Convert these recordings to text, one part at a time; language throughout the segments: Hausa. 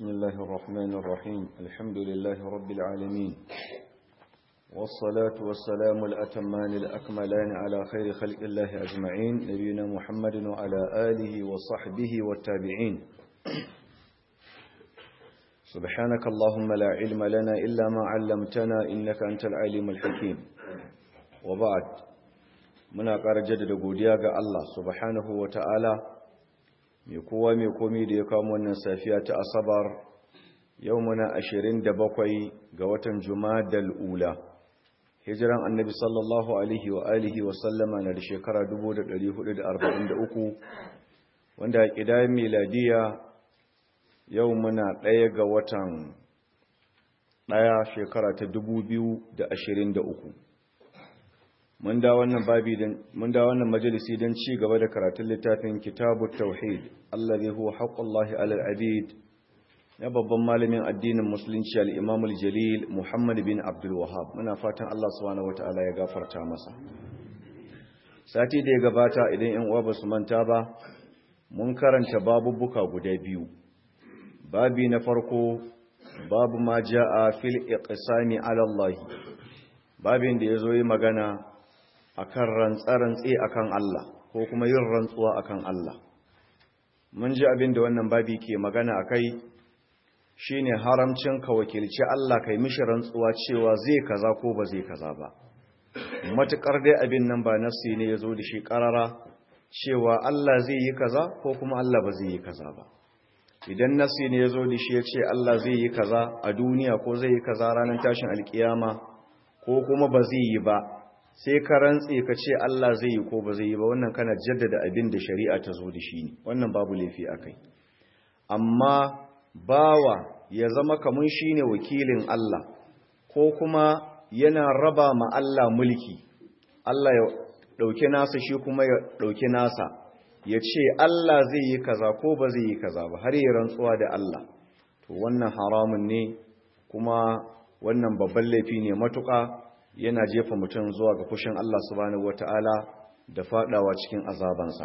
بسم الله الرحمن الرحيم الحمد لله رب العالمين والصلاة والسلام الأتمان الأكملان على خير خلق الله أجمعين نبينا محمد وعلى آله وصحبه والتابعين سبحانك اللهم لا علم لنا إلا ما علمتنا إنك أنت العليم الحكيم وبعد muna ƙara jaddada godiya ga Allah subhanahu wa ta'ala mai kowa mai komi da ya kawo wannan safiya ta asabar yau muna ashirin da bakwai ga watan jumadal ula hijiran annabi sallallahu alaihi wa alihi wa sallama na da shekara 1443 wanda a ƙidayen miladiya yau muna ɗaya ga watan ɗaya shekara ta 2023 mun da wannan babi mun da wannan majalisi don ci gaba da karatun littafin kitabu tauhid allazi huwa haqqullahi alal abid na babban malamin addinin musulunci al-imam al-jalil muhammad bin abdul wahhab muna fatan Allah subhanahu wataala ya gafarta masa sati da ya gabata idan yan uwa ba su manta ba mun karanta babubbuka guda biyu babi na farko babu ma jaa fil iqsami ala Allah babin da yazo yi magana akan rantsarantsi akan Allah ko kuma yin rantsuwa akan Allah mun ji abin da wannan babi ke magana akai shine haramcin ka wakilci Allah kai mishi rantsuwa cewa zai kaza ko ba zai kaza ba matukar dai abin nan ba nafsi ne yazo da shi karara cewa Allah zai yi kaza ko kuma Allah ba zai yi kaza ba idan nafsi ne yazo da shi yace Allah zai yi kaza a duniya ko zai yi kaza ranar tashin alkiyama ko kuma ba zai yi ba sai ka rantse ka ce Allah zai yi ko ba zai yi ba wannan kana jaddada abin da shari'a ta zo da shi ne wannan babu laifi akai amma bawa ya zama kamun shine wakilin Allah ko kuma yana raba ma Allah mulki Allah ya dauke nasa shi kuma ya dauke nasa ya ce Allah zai yi kaza ko ba zai yi kaza ba har ya rantsuwa da Allah to wannan haramun ne kuma wannan babban laifi ne matuƙa yana jefa mutum zuwa ga fushin Allah subhanahu wata'ala da fadawa cikin azabansa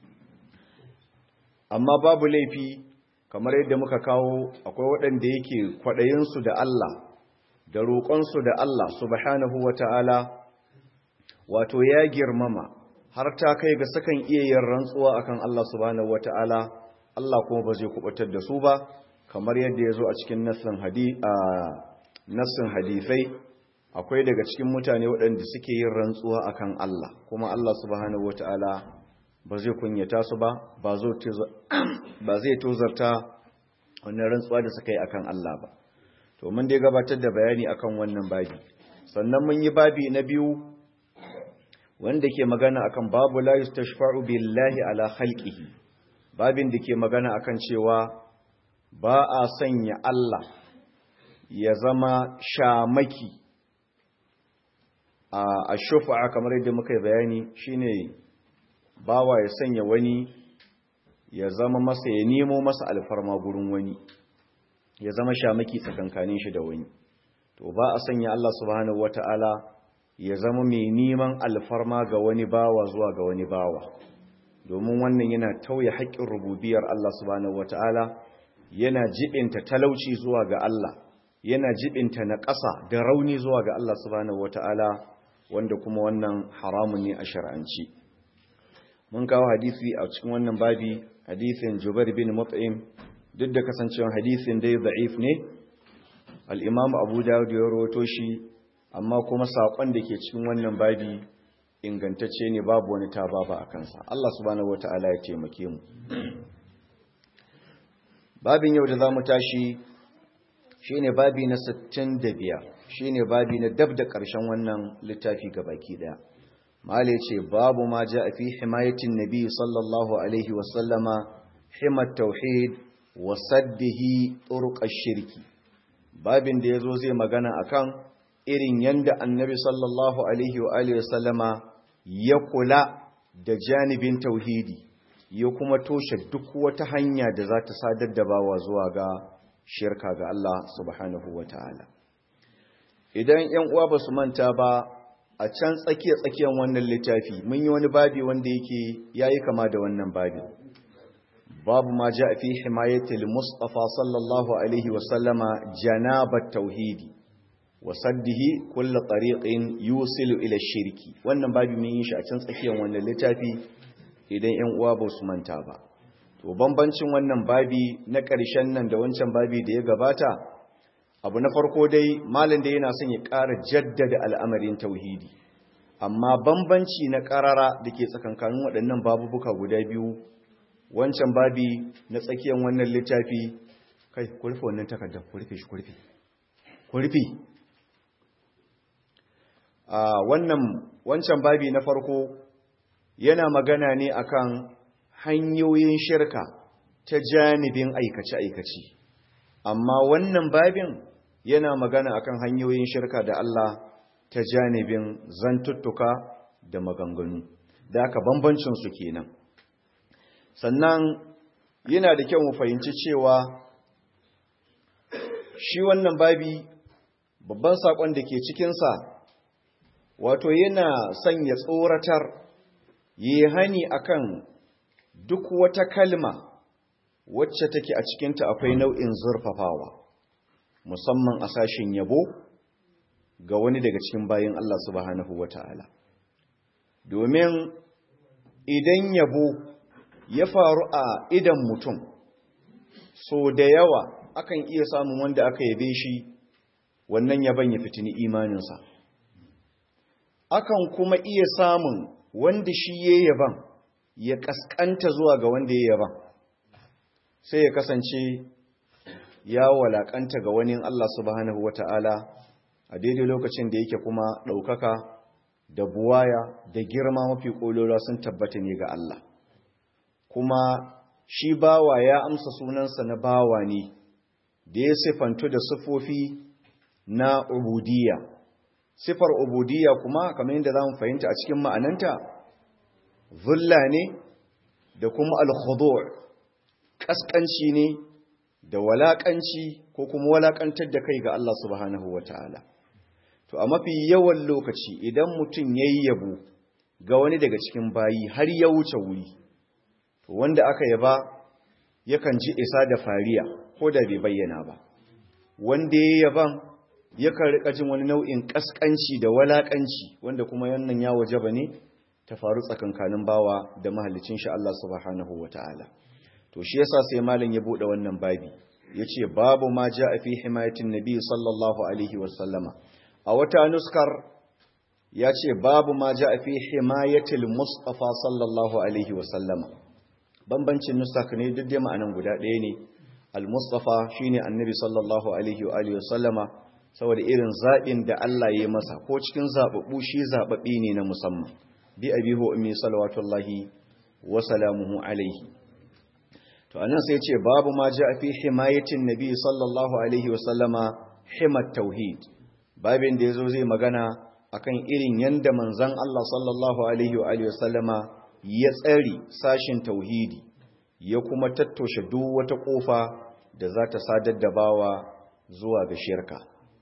amma babu laifi kamar yadda muka kawo akwai waɗanda yake kwaɗayinsu da Allah da roƙonsu da Allah subhanahu wata'ala wato ya girmama har ta kai ga sakan iya yin rantsuwa akan Allah subhanahu wata'ala Allah kuma ba zai kubutar da su ba kamar yadda ya zo a cikin nassin hadisai akwai daga cikin mutane waɗanda suke yin rantsuwa akan Allah kuma Allah subhanahu wata'ala ba zai kunyata su ba ba zai tozarta wannan rantsuwa da suka yi akan Allah ba to mun dai gabatar da bayani akan wannan babi sannan mun yi babi na biyu wanda ke magana akan babu la yustashfa'u billahi ala khalqihi babin da ke magana akan cewa ba a sanya Allah ya zama shamaki a shufa'a kamar yadda muka yi bayani shine bawa ya sanya wani ya zama masa ya nemo masa alfarma gurin wani ya zama shamaki tsakankanin shi da wani to ba a sanya Allah subhanahu wata'ala ya zama mai neman alfarma ga wani bawa zuwa ga wani bawa domin wannan yana tauye haƙƙin rububiyar Allah subhanahu wata'ala yana jibinta talauci zuwa ga Allah yana jibinta na ƙasa da rauni zuwa ga Allah subhanahu wata'ala wanda kuma wannan haramun ne a shar'anci mun kawo hadisi a cikin wannan babi hadisin Jubair bin Mut'im duk da kasancewar hadisin dai da'if ne al-Imam Abu Dawud ya rawaito shi amma kuma sakon da ke cikin wannan babi ingantacce ne babu wani tababa a kansa Allah subhanahu wata'ala ya taimake mu babin yau da zamu tashi shine babi na 65 shine babi na dab da ƙarshen wannan littafi baki daya mala yace babu ma a fi himayatin nabi sallallahu alaihi wa sallama himat tauhid wa saddihi turuq shirki babin da yazo zai magana akan irin yanda annabi sallallahu alaihi wa alihi wa sallama ya kula da janibin tauhidi ya kuma toshe duk wata hanya da za ta sadar da bawa zuwa ga shirka ga Allah subhanahu wa ta'ala. Idan ‘yan uwa ba su manta ba a can tsakiya-tsakiyan wannan littafi, mun yi wani babi wanda yake ya yi kama da wannan babi. babu ma ja fi himayatil mustafa sallallahu alaihi wasallama janabat tauhidi wa saddihi kullu tariqin yusilu ila shirki wannan babu mun yi shi a can tsakiyar wannan littafi idan 'yan uwa ba su manta ba to bambancin wannan babi na ƙarshen nan da wancan babi da ya gabata abu na farko dai malin da yana son ya ƙara jaddada al'amarin tauhidi amma bambanci na ƙarara da ke tsakankanin waɗannan babubuka guda biyu wancan babi na tsakiyar wannan littafi kai kurfe wannan takardar kurfe shi kurfe kurfe a wannan wancan babi na farko yana magana ne akan hanyoyin shirka ta janibin aikace-aikace amma wannan babin yana magana akan hanyoyin shirka da Allah ta janibin zantuttuka da maganganu da aka bambancin su kenan sannan yana da kyau mu fahimci cewa shi wannan babi babban sakon da ke cikinsa wato yana sanya tsoratar yi hani akan duk wata kalma wacce take a cikinta akwai nau'in zurfafawa musamman a sashen yabo ga wani daga cikin bayin Allah subhanahu wata'ala domin idan yabo ya faru a idan mutum so da yawa akan iya samun wanda aka yabe shi wannan yaban ya fitini imaninsa akan kuma iya samun wanda shi ya yaban ya kaskanta zuwa ga wanda ya yaban sai ya kasance ya walakanta ga wani Allah subhanahu wata'ala a daidai lokacin da yake kuma ɗaukaka da buwaya da girma mafi ƙolora sun tabbata ne ga Allah kuma shi bawa ya amsa sunansa na bawa ne da ya sifantu da sifofi na ubudiyya sifar ubudiyya kuma kamar yadda za mu fahimta a cikin ma'ananta zulla ne da kuma alkhudu' kaskanci ne da walakanci ko kuma walakantar da kai ga Allah subhanahu wataala to a mafi yawan lokaci idan mutum yayi yabo ga wani daga cikin bayi har ya wuce wuri to wanda aka yaba yakan ji isa da fariya ko da bai bayyana ba wanda ya yaban yakan rika jin wani nau'in kaskanci da walakanci wanda kuma yannan ya wajaba ne ta faru tsakankanin bawa da mahallicin shi Allah subhanahu wataala to shi yasa sai malam ya bude wannan babi yace babu ma jaa fi himayatin nabi sallallahu alaihi wasallama a wata nuskar yace babu ma jaa fi himayatil mustafa sallallahu alaihi wasallama bambancin nusak ne duk dai ma'anan guda ɗaya ne al-mustafa shine annabi sallallahu alaihi wa alihi wasallama saboda irin zabin da Allah ya masa ko cikin zababbu shi zababbe ne na musamman bi abihu ummi salawatullahi wa salamuhu alaihi to anan sai ce babu ma ja fi himayatin nabi sallallahu alaihi wasallama himat tauhid babin da yazo zai magana akan irin yanda manzon Allah sallallahu alaihi wa alihi wasallama ya tsari sashin tauhidi ya kuma tattoshe duk wata kofa da za ta sadar da bawa zuwa ga shirka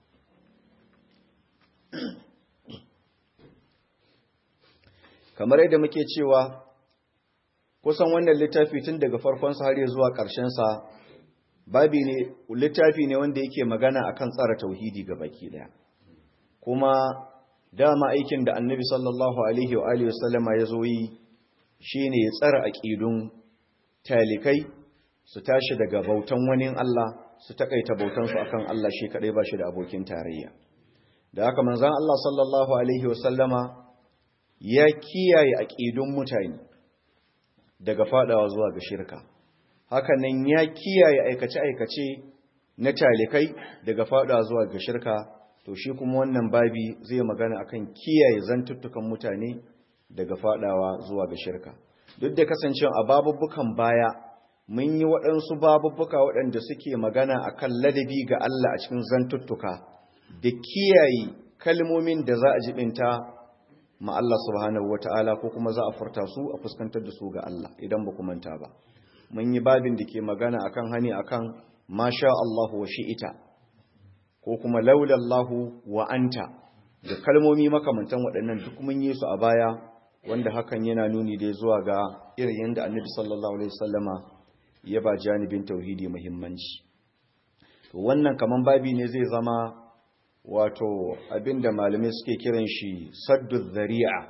kamar yadda muke cewa kusan wannan littafi tun daga farkonsa har zuwa ƙarshensa babi ne littafi ne wanda yake magana akan tsara tauhidi ga baki daya kuma dama aikin da annabi sallallahu alaihi wa alihi wasallama ya zo yi shine ya tsara aqidun talikai su tashi daga bautan wani Allah su takaita bautan su akan Allah shi kadai ba shi da abokin tarayya da haka manzon Allah sallallahu alaihi wasallama ya kiyaye aqidun mutane daga fadawa zuwa ga shirka hakanan ya kiyaye aikace-aikace na talikai daga fadawa zuwa ga shirka to shi kuma wannan babi zai magana akan kiyaye zantuttukan mutane daga fadawa zuwa ga shirka duk da kasancewa a babubbukan baya mun yi waɗansu babubbuka waɗanda suke magana akan ladabi ga Allah a cikin zantuttuka da kiyaye kalmomin da za a jibinta ma Allah subhanahu wata'ala ko kuma za a furta su a fuskantar da su ga Allah idan ba ku manta ba mun yi babin da ke magana akan hani akan masha Allah wa shi'ita ko kuma laulallahu wa anta da kalmomi makamantan waɗannan duk mun yi su a baya wanda hakan yana nuni dai zuwa ga irin yadda annabi sallallahu alaihi wasallama ya ba janibin tauhidi muhimmanci to wannan kaman babi ne zai zama wato abinda malamai suke kiran shi saddu zari'a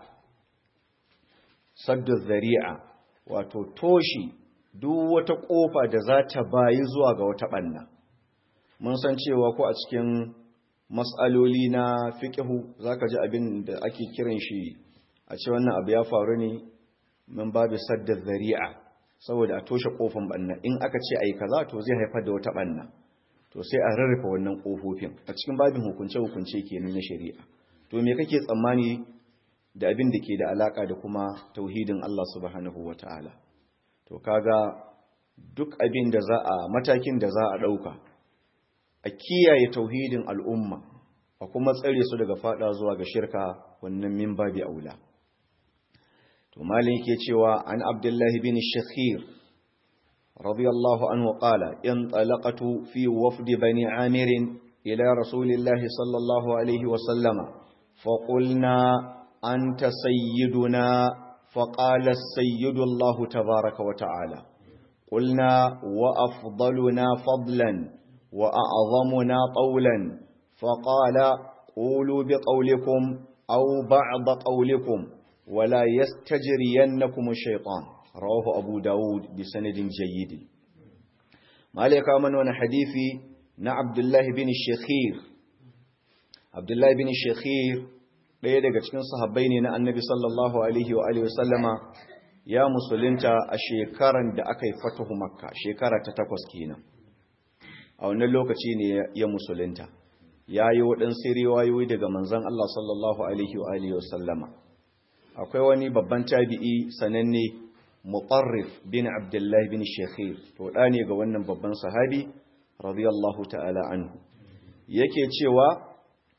saddu zari'a wato toshi duk wata kofa da za ta bayi zuwa ga wata banna mun san cewa ko a cikin mas'aloli na fiqhu zaka ji abin da ake kiran shi a ce wannan abu ya faru ne min babu sadda zari'a saboda a toshe kofin banna in aka ce ai kaza to zai haifar da wata banna to sai a rarrafa wannan kofofin a cikin babin hukunce hukunce kenan na shari'a to me kake tsammani da abin da ke da alaka da kuma tauhidin Allah subhanahu wataala to kaga duk abin da za a matakin da za a dauka a kiyaye tauhidin al'umma a kuma tsare su daga fada zuwa ga shirka wannan min babi aula to malin yake cewa an abdullahi bin shakhir radiyallahu anhu qala in talaqatu fi wafd bani amir ila rasulillahi sallallahu alaihi wa sallama fa qulna anta sayyiduna fa qala as-sayyidu Allah tabaaraka wa ta'ala qulna wa afdaluna fadlan wa a'zamuna qawlan fa qala qulu biqawlikum aw ba'd qawlikum ولا يستجرينكم الشيطان رواه أبو داود بسند جيد مالك من وانا حديثي نا عبد الله بن الشخير عبد الله بن الشخير ɗaya daga cikin sahabbai ne na annabi sallallahu alaihi wa alihi wasallama ya musulunta a shekaran da aka yi fatahu makka shekara ta takwas kenan a wannan lokaci ne ya musulunta ya yi waɗansu riwayoyi daga manzon Allah sallallahu alaihi wa alihi wasallama akwai wani babban tabi'i sananne mutarrif bin abdullahi bin shekhir to da ne ga wannan babban sahabi radiyallahu ta'ala anhu yake cewa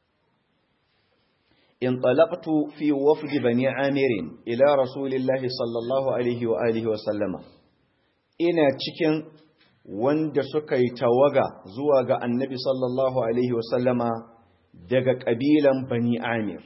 in talaqtu fi wafd bani amir ila rasulillahi sallallahu alaihi wa alihi wa sallama ina cikin wanda suka yi tawaga zuwa ga annabi sallallahu alaihi wa sallama daga kabilan bani amir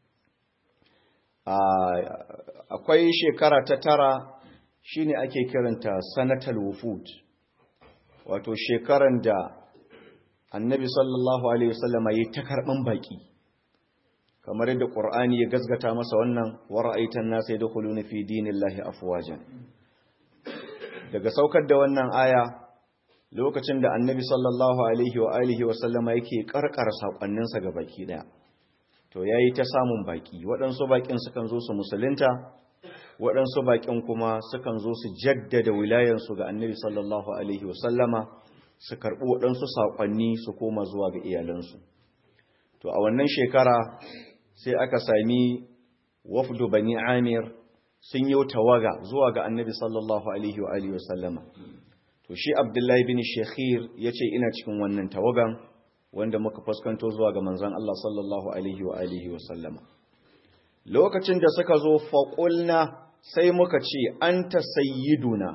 akwai shekara ta tara shine ake kiranta sanatal wufud wato shekaran da annabi sallallahu alaihi wasallama yi ta karban baki kamar yadda qur'ani ya gazgata masa wannan wara'aitan nasa yadkhuluna fi dinillahi afwajan daga saukar da wannan aya lokacin da annabi sallallahu alaihi wa alihi wasallama yake karkar sakonninsa ga baki daya to ya yi ta samun baki waɗansu bakin sukan zo su musulunta waɗansu bakin kuma sukan zo su jaddada wilayensu ga annabi sallallahu alaihi wasallama su karɓi waɗansu saƙonni su koma zuwa ga iyalansu to a wannan shekara sai aka sami wafdu bani amir sun yi tawaga zuwa ga annabi sallallahu alaihi wasallama to shi abdullahi bin shekhir ya ce ina cikin wannan tawagan wanda muka fuskanto zuwa ga manzan Allah sallallahu alaihi wa alihi wa sallama lokacin da suka zo faƙulna sai muka ce anta sayyiduna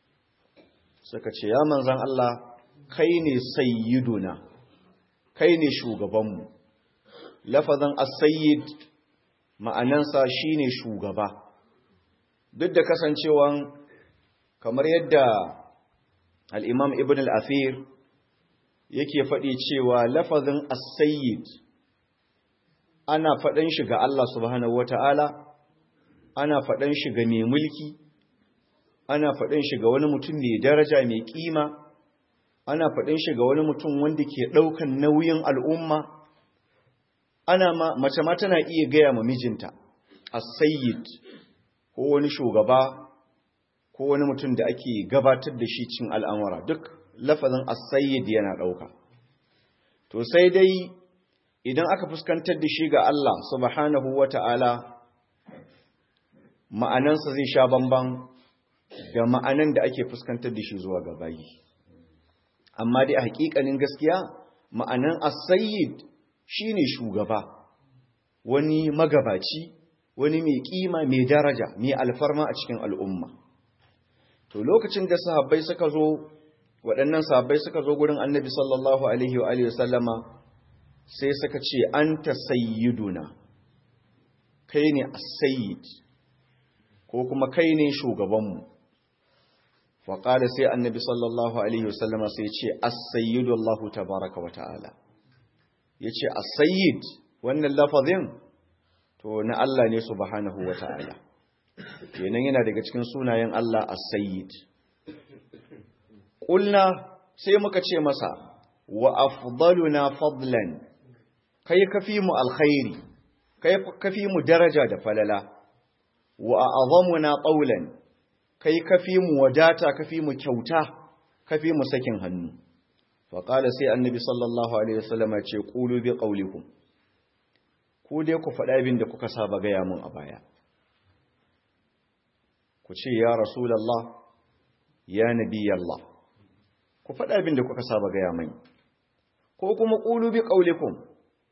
suka ce ya manzan Allah kai ne sayyiduna kai ne shugabanmu lafazan as-sayyid ma'anansa shine shugaba duk da kasancewan kamar yadda al-imam ibn al-athir yake faɗi cewa lafazin as-sayyid ana faɗan shi ga Allah subhanahu wata'ala ana faɗan shi ga mai mulki ana faɗan shi ga wani mutum mai daraja mai kima ana faɗan shi ga wani mutum wanda ke ɗaukan nauyin al'umma ana ma mace ma tana iya gaya ma mijinta as-sayyid ko wani shugaba ko wani mutum da ake gabatar da shi cin al'amura duk lafazin as-sayyid yana dauka to sai dai idan aka fuskantar da shi ga Allah subhanahu wata'ala ma'anansa zai sha bamban da ma'anan da ake fuskantar da shi zuwa ga bayi amma dai a hakikanin gaskiya ma'anan as-sayyid shine shugaba wani magabaci wani mai kima mai daraja mai alfarma a cikin al'umma to lokacin da sahabbai suka zo waɗannan sahabbai suka zo gurin annabi sallallahu alaihi wa alihi sallama sai suka ce anta sayyiduna kai ne as-sayyid ko kuma kai ne shugabanmu faƙada sai annabi sallallahu alaihi wasallama sai ce as-sayyidu Allah tabaraka wa ta'ala yace as-sayyid wannan lafazin to na Allah ne subhanahu wa ta'ala kenan yana daga cikin sunayen Allah as-sayyid qulna sai muka ce masa wa afdaluna fadlan kai kafi mu alkhairi kai kafi mu daraja da falala wa a'zamuna qawlan kai kafi mu wadata kafi mu kyauta kafi mu sakin hannu fa qala sai annabi sallallahu alaihi wasallam ce qulu bi qawlikum ku dai ku faɗa abin da kuka saba gaya mun a baya ku ce ya rasulullah ya nabiyallah ku faɗa abin da kuka saba gaya mani ko kuma qulu bi qawlikum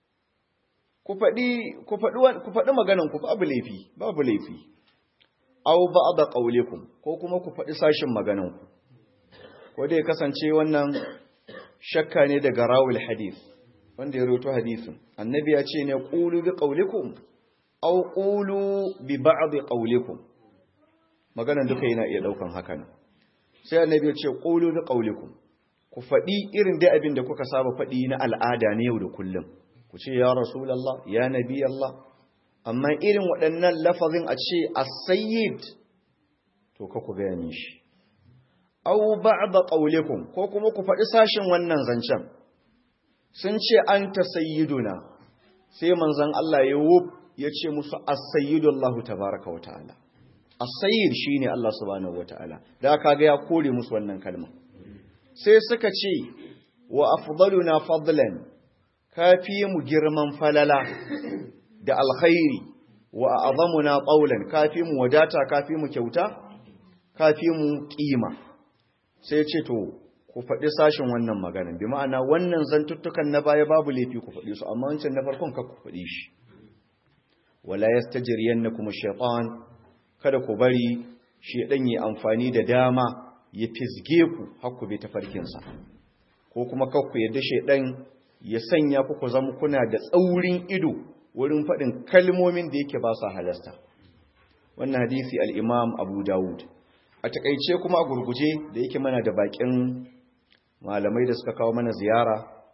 ku faɗi ku faɗi ku faɗi maganan ku babu laifi babu laifi aw ba'da qawlikum ko kuma ku faɗi sashin maganan ku ko dai kasance wannan shakka ne daga rawul hadith wanda ya rawaito hadisin annabi ya ce ne qulu bi qawlikum aw qulu bi ba'd qawlikum maganan duka yana iya daukan hakan sai annabi ya ce qulu bi qawlikum ku faɗi irin dai abin da kuka saba faɗi na al'ada ne yau da kullum ku ce ya rasulallah ya nabi Allah amma irin waɗannan lafazin a ce as-sayyid to ka ku gaya shi aw ba'da qawlikum ko kuma ku faɗi sashin wannan zancen sun ce anta sayyiduna sai manzon Allah ya wuf ya ce musu as-sayyidu Allah tabaaraka wa ta'ala as-sayyid shine Allah subhanahu wa ta'ala da kaga ya kore musu wannan kalma sai suka ce wa afdaluna fadlan kafi mu girman falala da alkhairi wa azamuna qawlan kafi mu wadata kafi mu kyauta kafi mu kima sai ce to ku faɗi sashin wannan maganin bi ma'ana wannan zantuttukan na baya babu laifi ku faɗi su amma wancan na farkon ka ku faɗi shi wala yastajriyannakum ash-shaytan kada ku bari shedan yi amfani da dama ya fisge ku har ku bi tafarkinsa ko kuma kakku yadda shedan ya sanya ku ku zama kuna da tsaurin ido wurin faɗin kalmomin da yake ba su halasta wannan hadisi al-imam abu dawud a takaice kuma a gurguje da yake mana da bakin malamai da suka kawo mana ziyara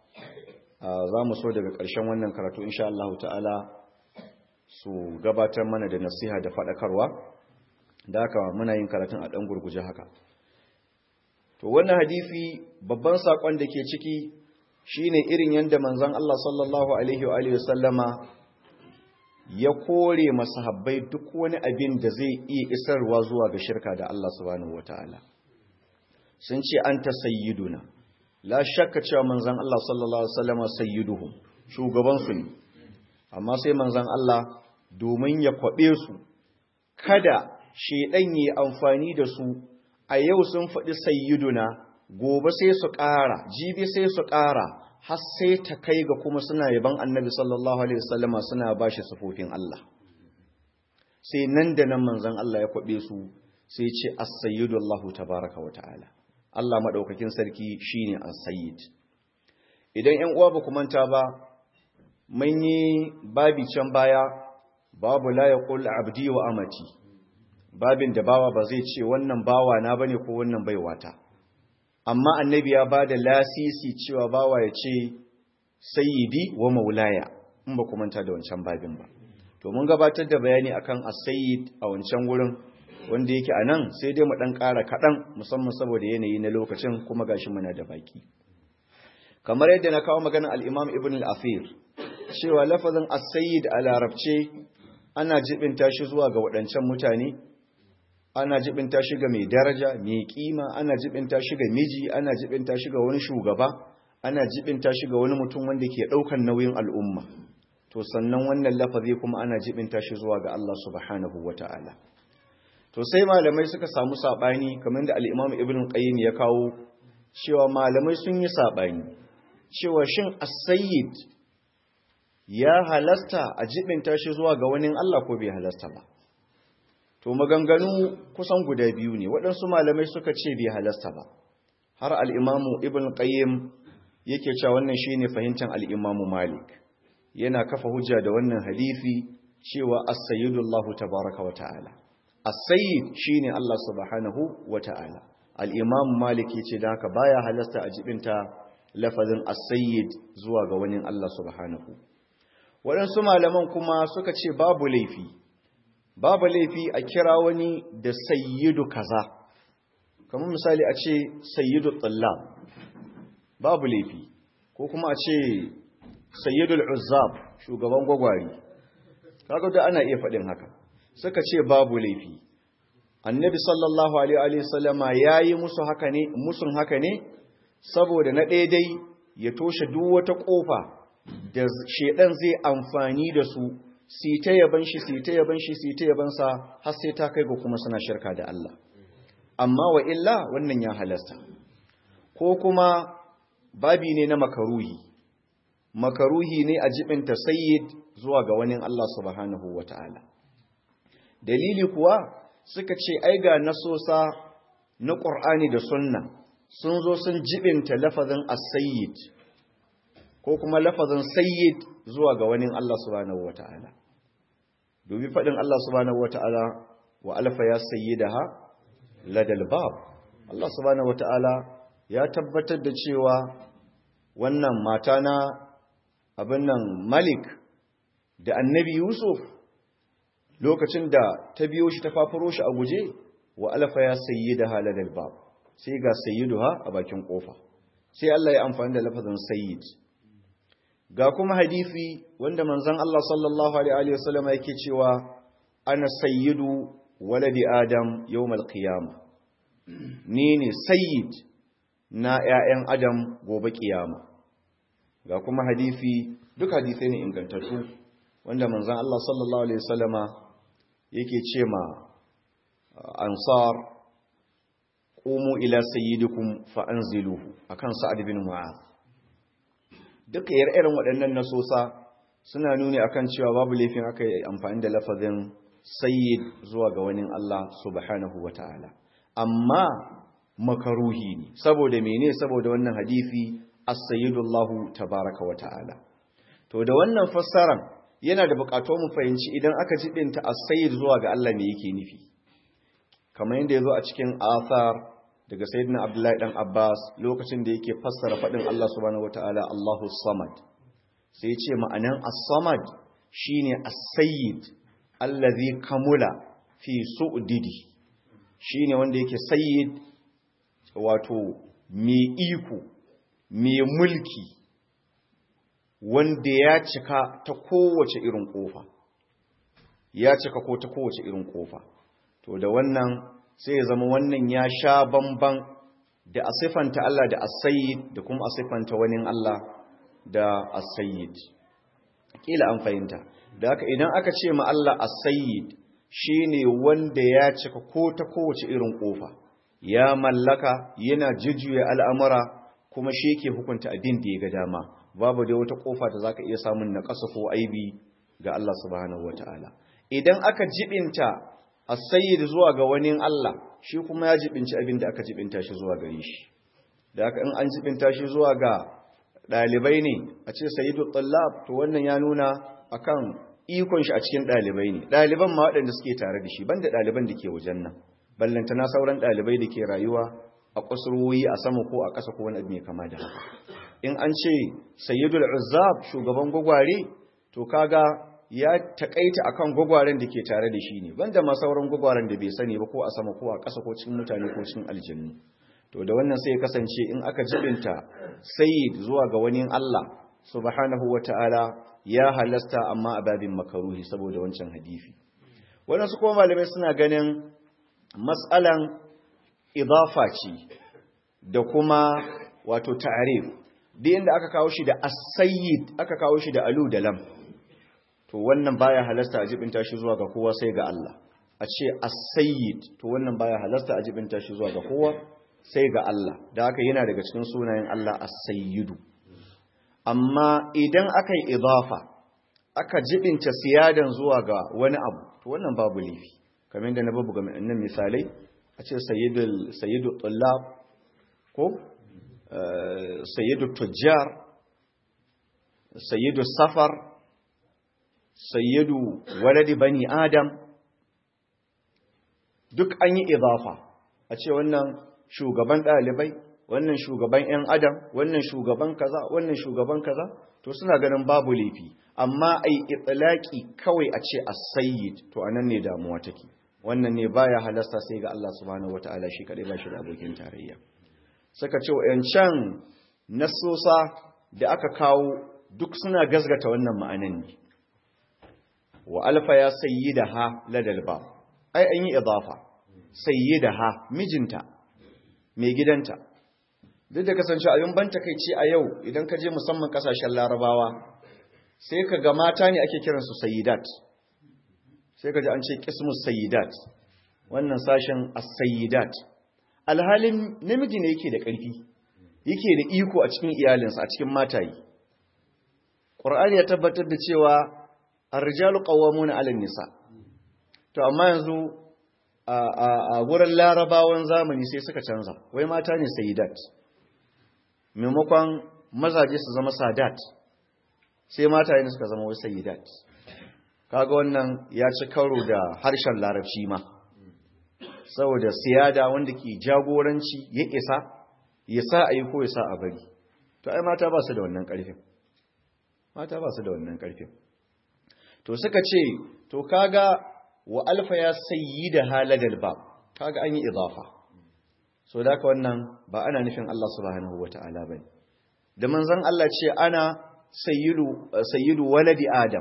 za mu so daga ƙarshen wannan karatu insha Allah ta'ala su gabatar mana da nasiha da faɗakarwa da haka muna yin karatun a ɗan gurguje haka to wannan hadisi babban saƙon da ke ciki shine irin yadda manzon Allah sallallahu alaihi wa sallama ya kore masahabbai duk wani abin da zai iya isarwa zuwa ga shirka da Allah subhanahu wataala sun ce anta sayyiduna la shakka cewa manzon Allah sallallahu alaihi wasallama sayyiduhum shugaban su ne amma sai manzon Allah domin ya kwabe su kada shedan yi amfani da su a yau sun faɗi sayyiduna gobe sai su ƙara jibi sai su ƙara har sai ta kai ga kuma suna yaban annabi sallallahu alaihi wasallama suna ba shi sufofin Allah sai nan da nan manzon Allah ya kwabe su sai ce as-sayyidu Allah tabaaraka wa ta'ala Allah madaukakin sarki shine as-sayyid idan 'yan uwa ba ku manta ba mun yi babi can baya babu la yaqul abdi wa amati babin da bawa ba zai ce wannan bawa na bane ko wannan baiwata amma annabi ya ba da lasisi cewa bawa ya ce sayyidi wa maulaya in ba ku manta da wancan babin ba to mun gabatar da bayani akan as-sayyid a wancan wurin wanda yake a nan sai dai mu dan ƙara kaɗan musamman saboda yanayi na lokacin kuma gashi muna da baki kamar yadda na kawo maganar al-imam ibn al-afir cewa lafazin as-sayyid a larabce ana jibinta shi zuwa ga waɗancan mutane ana jibinta shi ga mai daraja mai kima ana jibinta shi ga miji ana jibinta shi ga wani shugaba ana jibinta shi ga wani mutum wanda ke daukan nauyin al'umma to sannan wannan lafazi kuma ana jibinta shi zuwa ga Allah subhanahu wataala to sai malamai suka samu sabani kamar da al-Imam Ibn Qayyim ya kawo cewa malamai sun yi sabani cewa shin as-sayyid ya halasta a jibinta shi zuwa ga wani Allah ko bai halasta ba to maganganu kusan guda biyu ne waɗansu malamai suka ce bai halasta ba har al'imamu ibn qayyim yake cewa wannan shi ne fahimtar al'imamu malik yana kafa hujja da wannan hadithi cewa as-sayyidullahu tabaraka wa ta'ala as-sayyid shi ne Allah subhanahu wa ta'ala al-imam malik yace da haka baya halasta a jibinta lafazin as-sayyid zuwa ga wani Allah subhanahu waɗansu malaman kuma suka ce babu laifi babu laifi a kira wani da sayyidu kaza kamar misali a ce sayyidu tsallab babu laifi ko kuma a ce sayyidul uzzab shugaban gwagwari kaga da ana iya faɗin haka suka ce babu laifi annabi sallallahu alaihi wasallama yayi musu haka ne musun haka ne saboda na daidai ya toshe duk wata kofa da shedan zai amfani da su si ta yaban shi si ta yaban shi si ta yaban sa har sai ta kai ga kuma suna shirka da Allah amma wa illa wannan ya halasta ko kuma babi ne na makaruhi makaruhi ne a jibinta sayyid zuwa ga wani Allah subhanahu wata'ala dalili kuwa suka ce ai ga nasosa na Qur'ani da Sunna sun zo sun jibinta lafazin as-sayyid ko kuma lafazin sayyid zuwa ga wani Allah subhanahu wata'ala dubi fadin Allah subhanahu wata'ala wa alfa ya sayyidaha ladal bab Allah subhanahu wata'ala ya tabbatar da cewa wannan mata na abin nan Malik da Annabi Yusuf lokacin da ta biyo shi ta fafaro shi a guje wa alfa ya sayyidaha ladal bab sai ga sayyiduha a bakin kofa sai Allah ya amfani da lafazin sayyid ga kuma hadisi wanda manzon Allah sallallahu alaihi wasallam yake cewa ana sayyidu waladi adam yawmal qiyamah ni ne sayyid na ƴaƴan adam gobe kiyama ga kuma hadisi duk hadisai ne ingantattu wanda manzon Allah sallallahu alaihi wasallama yake ce ma ansar qumu ila sayyidikum fa anziluhu akan sa'ad bin mu'adh duka irin waɗannan nasosa suna nuni akan cewa babu laifin aka yi amfani da lafazin sayyid zuwa ga wani Allah subhanahu wata'ala amma makaruhi ne saboda mene saboda wannan hadisi as-sayyidullahu tabaraka wata'ala to da wannan fassaran yana da buƙatar mu fahimci idan aka jibinta as-sayyid zuwa ga Allah me yake nufi kamar yadda yazo a cikin athar daga sayyidina abdullahi dan abbas lokacin da yake fassara fadin Allah subhanahu wataala Allahu samad sai ya ce ma'anan as-samad shine as-sayyid allazi kamula fi su'didi shine wanda yake sayyid wato mai iko mai mulki wanda ya cika ta kowace irin kofa ya cika ko ta kowace irin kofa to da wannan sai ya zama wannan ya sha bamban da a siffanta Allah da as-sayyid da kuma a siffanta wani Allah da as-sayyid kila an fahimta da haka idan aka ce ma Allah as-sayyid shine wanda ya cika ko ta kowace irin kofa ya mallaka yana jujjuya al'amura kuma shi yake hukunta abin da ya ga dama babu da wata kofa da zaka iya samun naƙasa ko aibi ga Allah subhanahu wataala idan aka jibinta as-sayyid zuwa ga wani Allah shi kuma ya jibinci abin da aka jibinta shi zuwa gare shi da haka in an jibinta shi zuwa ga dalibai ne a ce sayyidu tallab to wannan ya nuna akan ikon shi a cikin dalibai ne daliban ma waɗanda suke tare da shi banda daliban da ke wajen nan ballantana sauran dalibai da ke rayuwa a kusurwoyi a sama ko a ƙasa ko wani abu mai kama da haka in an ce sayyidul uzzab shugaban gwagware to kaga ya takaita akan gwagwaren da ke tare da shi ne banda ma sauran gwagwaren da bai sani ba ko a sama ko a ƙasa ko cikin mutane ko cikin aljannu to da wannan sai ya kasance in aka jibinta sayyid zuwa ga wani Allah subhanahu wata'ala ya halasta amma a babin makaruhi saboda wancan hadisi wannan su kuma malamai suna ganin mas'alan idafa ce da kuma wato ta'arif duk inda aka kawo shi da as-sayyid aka kawo shi da alu da lam to wannan baya halasta a jibinta shi zuwa ga kowa sai ga Allah a ce as-sayyid to wannan baya halasta a jibinta shi zuwa ga kowa sai ga Allah da haka yana daga cikin sunayen Allah as-sayyidu amma idan aka yi idafa aka jibinta siyadan zuwa ga wani abu to wannan babu laifi kamar da na babu ga nan misalai a ce sayyidul sayyidu tullab ko sayyidu tujjar sayyidu safar sayyidu waladi bani adam duk an yi idafa a ce wannan shugaban ɗalibai wannan shugaban 'yan adam wannan shugaban kaza wannan shugaban kaza to suna ganin babu laifi amma ai itlaki kawai a ce as-sayyid to anan ne damuwa take wannan ne baya halasta sai ga Allah subhanahu wataala shi kadai ba shi da abokin tarayya suka ce wayancan nasosa da aka kawo duk suna gazgata wannan ma'anan ne wa alfa ya sayyidaha ladal ba ai an yi idafa sayyidaha mijinta mai gidanta duk da kasance abin ban takeici a yau idan ka je musamman kasashen larabawa sai ka ga mata ne ake kiransu sayyidat sai ka ji an ce kismus sayyidat wannan sashen as-sayyidat alhalin namiji ne yake da ƙarfi yake da iko a cikin iyalinsa a cikin matayi Qur'ani ya tabbatar da cewa ar-rijalu qawwamuna 'ala nisa to amma yanzu a wurin larabawan zamani sai suka canza wai mata ne sayyidat maimakon mazaje su zama sadat sai mata ne suka zama wai sayyidat kaga wannan ya ci karo da harshen larabci ma saboda siyada wanda ke jagoranci ya isa ya sa a yi ko ya sa a bari to ai mata ba su da wannan ƙarfin mata ba su da wannan ƙarfin to suka ce to kaga wa alfa ya sayi da haladal ba kaga an yi idafa so da ka wannan ba ana nufin Allah subhanahu wata'ala bane da manzon Allah ce ana sayyidu sayyidu waladi adam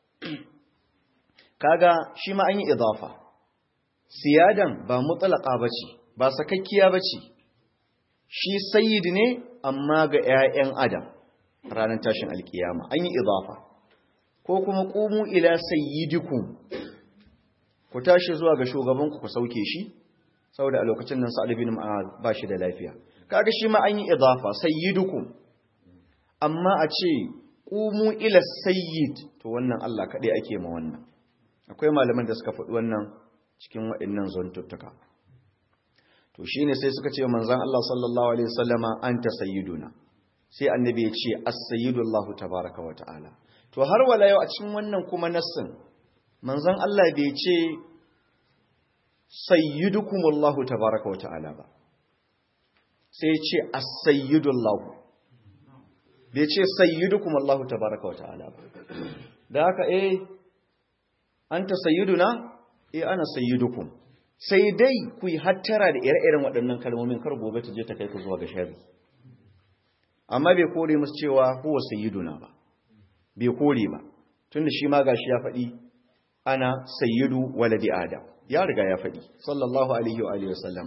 kaga shi ma an yi idafa siyadan ba mutlaqa bace ba sakakkiya bace shi sayyid ne amma ga ƴaƴan adam ranar tashin alkiyama an yi idafa ko kuma qumu ila sayyidikum ku tashi zuwa ga shugabanku ku sauke shi saboda a lokacin nan Sa'ad bin Mu'adh ba shi da lafiya kaga shi ma an yi idafa sayyidukum amma a ce qumu ila sayyid to wannan Allah kadai ake ma wannan akwai malaman da suka faɗi wannan cikin waɗannan zontuttuka to shine sai suka ce manzon Allah sallallahu alaihi wasallama anta sayyiduna sai annabi ya ce as-sayyidu Allah tabaaraka wa ta'ala to har wala yau a cikin wannan kuma nassin manzon Allah bai ce sayyidukumullahu tabaaraka wa ta'ala ba sai ya ce as-sayyidullahu bai ce sayyidukumullahu tabaaraka wa ta'ala ba da haka eh anta sayyiduna eh ana sayyidukum sai dai ku yi hattara da ire-iren waɗannan kalmomin kar gobe ta je ta kai ku zuwa ga sharri amma bai kore musu cewa huwa sayyiduna ba bai kore ba tunda shi ma gashi ya faɗi ana sayyidu waladi adam ya riga ya faɗi sallallahu alaihi wa alihi wasallam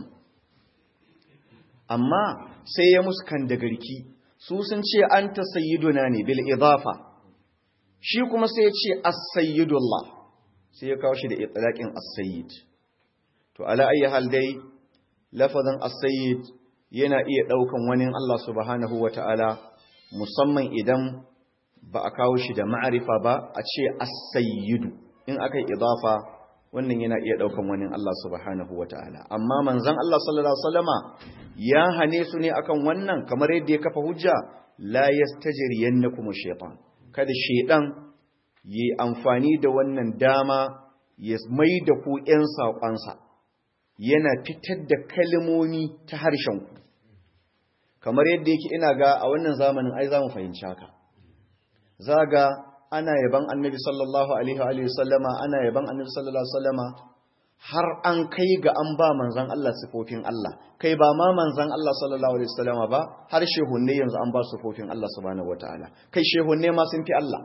amma sai ya musu kan da garki su sun ce anta sayyiduna ne bil idafa shi kuma sai ya ce as-sayyidullah sai ya kawo shi da itlaqin as-sayyid to ala ayi hal dai lafazin as-sayyid yana iya daukan wani Allah subhanahu wataala musamman idan ba a kawo shi da ma'arifa ba a ce as-sayyidu in aka yi idafa wannan yana iya daukan wani Allah subhanahu wataala amma manzon Allah sallallahu alaihi wasallama ya hane su ne akan wannan kamar yadda ya kafa hujja la yastajriyannakum ash-shaytan kada shaydan yi amfani da wannan dama ya mai da ku ƴan saƙonsa yana fitar da kalmomi ta harshen ku kamar yadda yake ina ga a wannan zamanin ai za mu fahimci haka zaga ana yaban annabi sallallahu alaihi wa sallama ana yaban annabi sallallahu alaihi wa sallama har an kai ga an ba manzan Allah sifofin Allah kai ba ma manzan Allah sallallahu alaihi wa sallama ba har shehunne yanzu an ba sifofin Allah subhanahu wataala kai shehunne ma sun fi Allah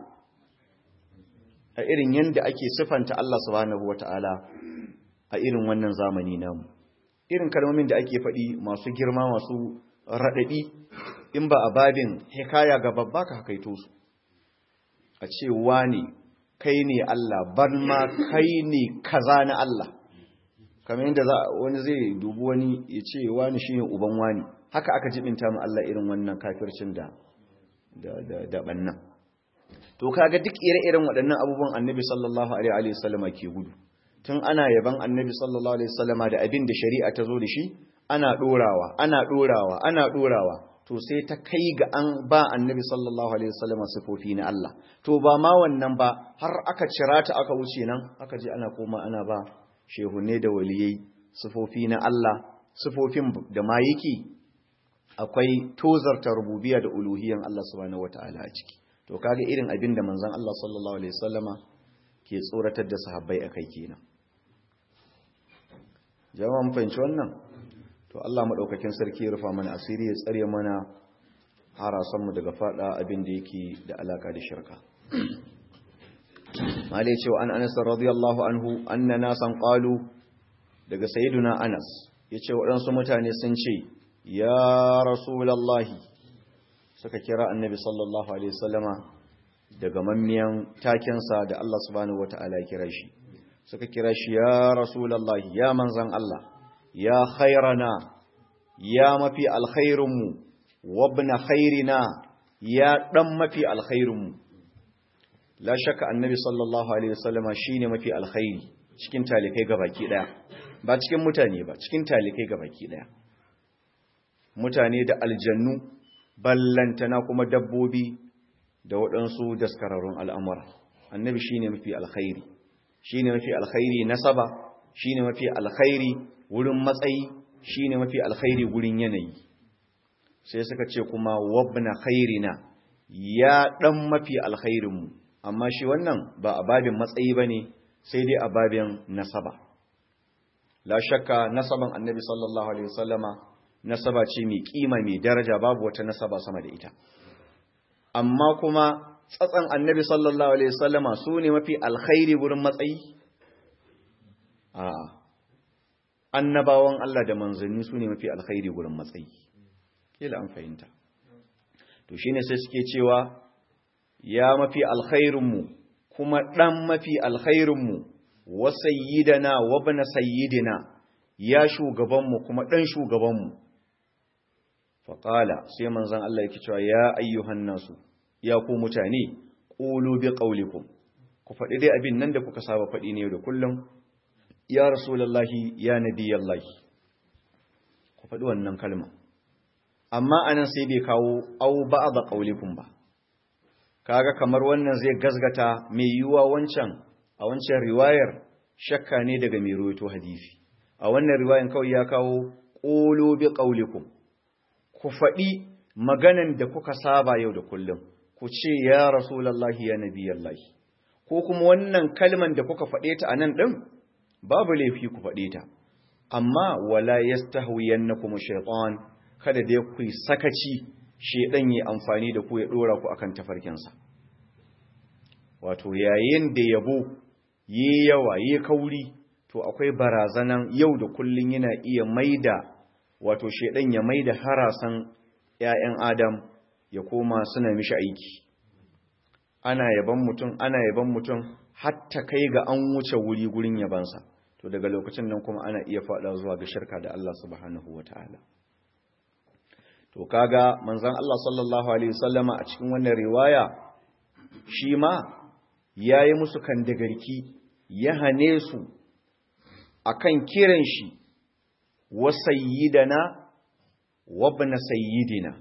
a irin yanda ake sifanta Allah subhanahu wataala a irin wannan zamani namu irin kalmomin da ake faɗi masu girma masu raɗaɗi in ba a babin hikaya ga babba ka hakaito su a ce wani kai ne Allah ban ma kai ne kaza na Allah kamar yadda wani zai dubu wani ya ce wani shi ne uban wani haka aka jibinta mu Allah irin wannan kafircin da da bannan to kaga duk ire-iren waɗannan abubuwan annabi sallallahu alaihi wasallama ke gudu tun ana yaban annabi sallallahu alaihi wasallama da abin da shari'a ta zo da shi ana dorawa ana dorawa ana dorawa to sai ta kai ga an ba annabi sallallahu alaihi wasallama sifofi na Allah to ba ma wannan ba har aka cira ta aka wuce nan aka je ana koma ana ba shehunne da waliyai sifofi na Allah sifofin da ma yake akwai tozarta rububiyya da uluhiyyan Allah subhanahu wataala a ciki to kaga irin abin da manzon Allah sallallahu alaihi wasallama ke tsoratar da sahabbai akai kenan jama'a mun fahimci wannan to Allah madaukakin sarki ya rufa mana asiri ya tsare mana harasan mu daga fada abin da yake da alaka da shirka malai cewa an Anas radiyallahu anhu anna nasan qalu daga sayyiduna Anas yace waɗansu mutane sun ce ya rasulullahi suka kira annabi sallallahu alaihi wasallama daga mammiyan takensa da Allah subhanahu wataala ya kira shi suka kira shi ya rasulullahi ya manzan Allah ya khairana ya mafi alkhairinmu wabna khairina ya dan mafi alkhairinmu la shakka annabi sallallahu alaihi wasallama shine mafi alkhairi cikin talikai gabaki daya ba cikin mutane ba cikin talikai gabaki daya mutane da aljannu ballantana kuma dabbobi da waɗansu daskararrun al'amura annabi shine mafi alkhairi shine mafi alkhairi nasaba shine mafi alkhairi wurin matsayi shine mafi alkhairi gurin yanayi sai suka ce kuma wabna khairina ya dan mafi alkhairinmu amma shi wannan ba a babin matsayi bane sai dai a babin nasaba la shakka nasaban annabi sallallahu alaihi wasallama nasaba ce mai kima mai daraja babu wata nasaba sama da ita amma kuma tsatsan annabi sallallahu alaihi wasallama su ne mafi alkhairi gurin matsayi a annabawan Allah da manzanni su ne mafi alkhairi gurin matsayi kila an fahimta to shine sai suke cewa ya mafi alkhairinmu kuma dan mafi alkhairinmu wa sayyidana wa ibn sayyidina ya shugabanmu kuma dan shugabanmu faƙala sai manzan Allah yake cewa ya ayyuhan nasu ya ku mutane ƙulu bi ƙaulikum ku faɗi dai abin nan da kuka saba faɗi ne da kullum ya rasulallahi ya nabiyallahi ku faɗi wannan kalma amma anan sai bai kawo au ba'da ƙaulikum ba kaga kamar wannan zai gazgata mai yiwuwa wancan a wancan riwayar shakka ne daga mai rawaito hadisi a wannan riwayan kawai ya kawo ƙulu bi ƙaulikum ku faɗi maganan da kuka saba yau da kullum ku ce ya rasulallahi ya nabiyallahi ko kuma wannan kalman da kuka faɗe ta a nan ɗin babu laifi ku faɗe ta amma wala yastahwiyannakum shaytan kada dai ku sakaci shedan yi amfani da ku ya dora ku akan tafarkinsa wato yayin da yabo yi yawa yi kauri to akwai barazanan yau da kullun yana iya maida wato shedan ya maida harasan ƴaƴan adam ya koma suna mishi aiki ana yaban mutum ana yaban mutum hatta kai ga an wuce wuri gurin yabansa to daga lokacin nan kuma ana iya faɗa zuwa ga shirka da Allah subhanahu wataala to kaga manzon Allah sallallahu alaihi wasallama a cikin wannan riwaya shi ma yayi musu kandagarki ya hane su akan kiran shi wa sayyidana wa ibn sayyidina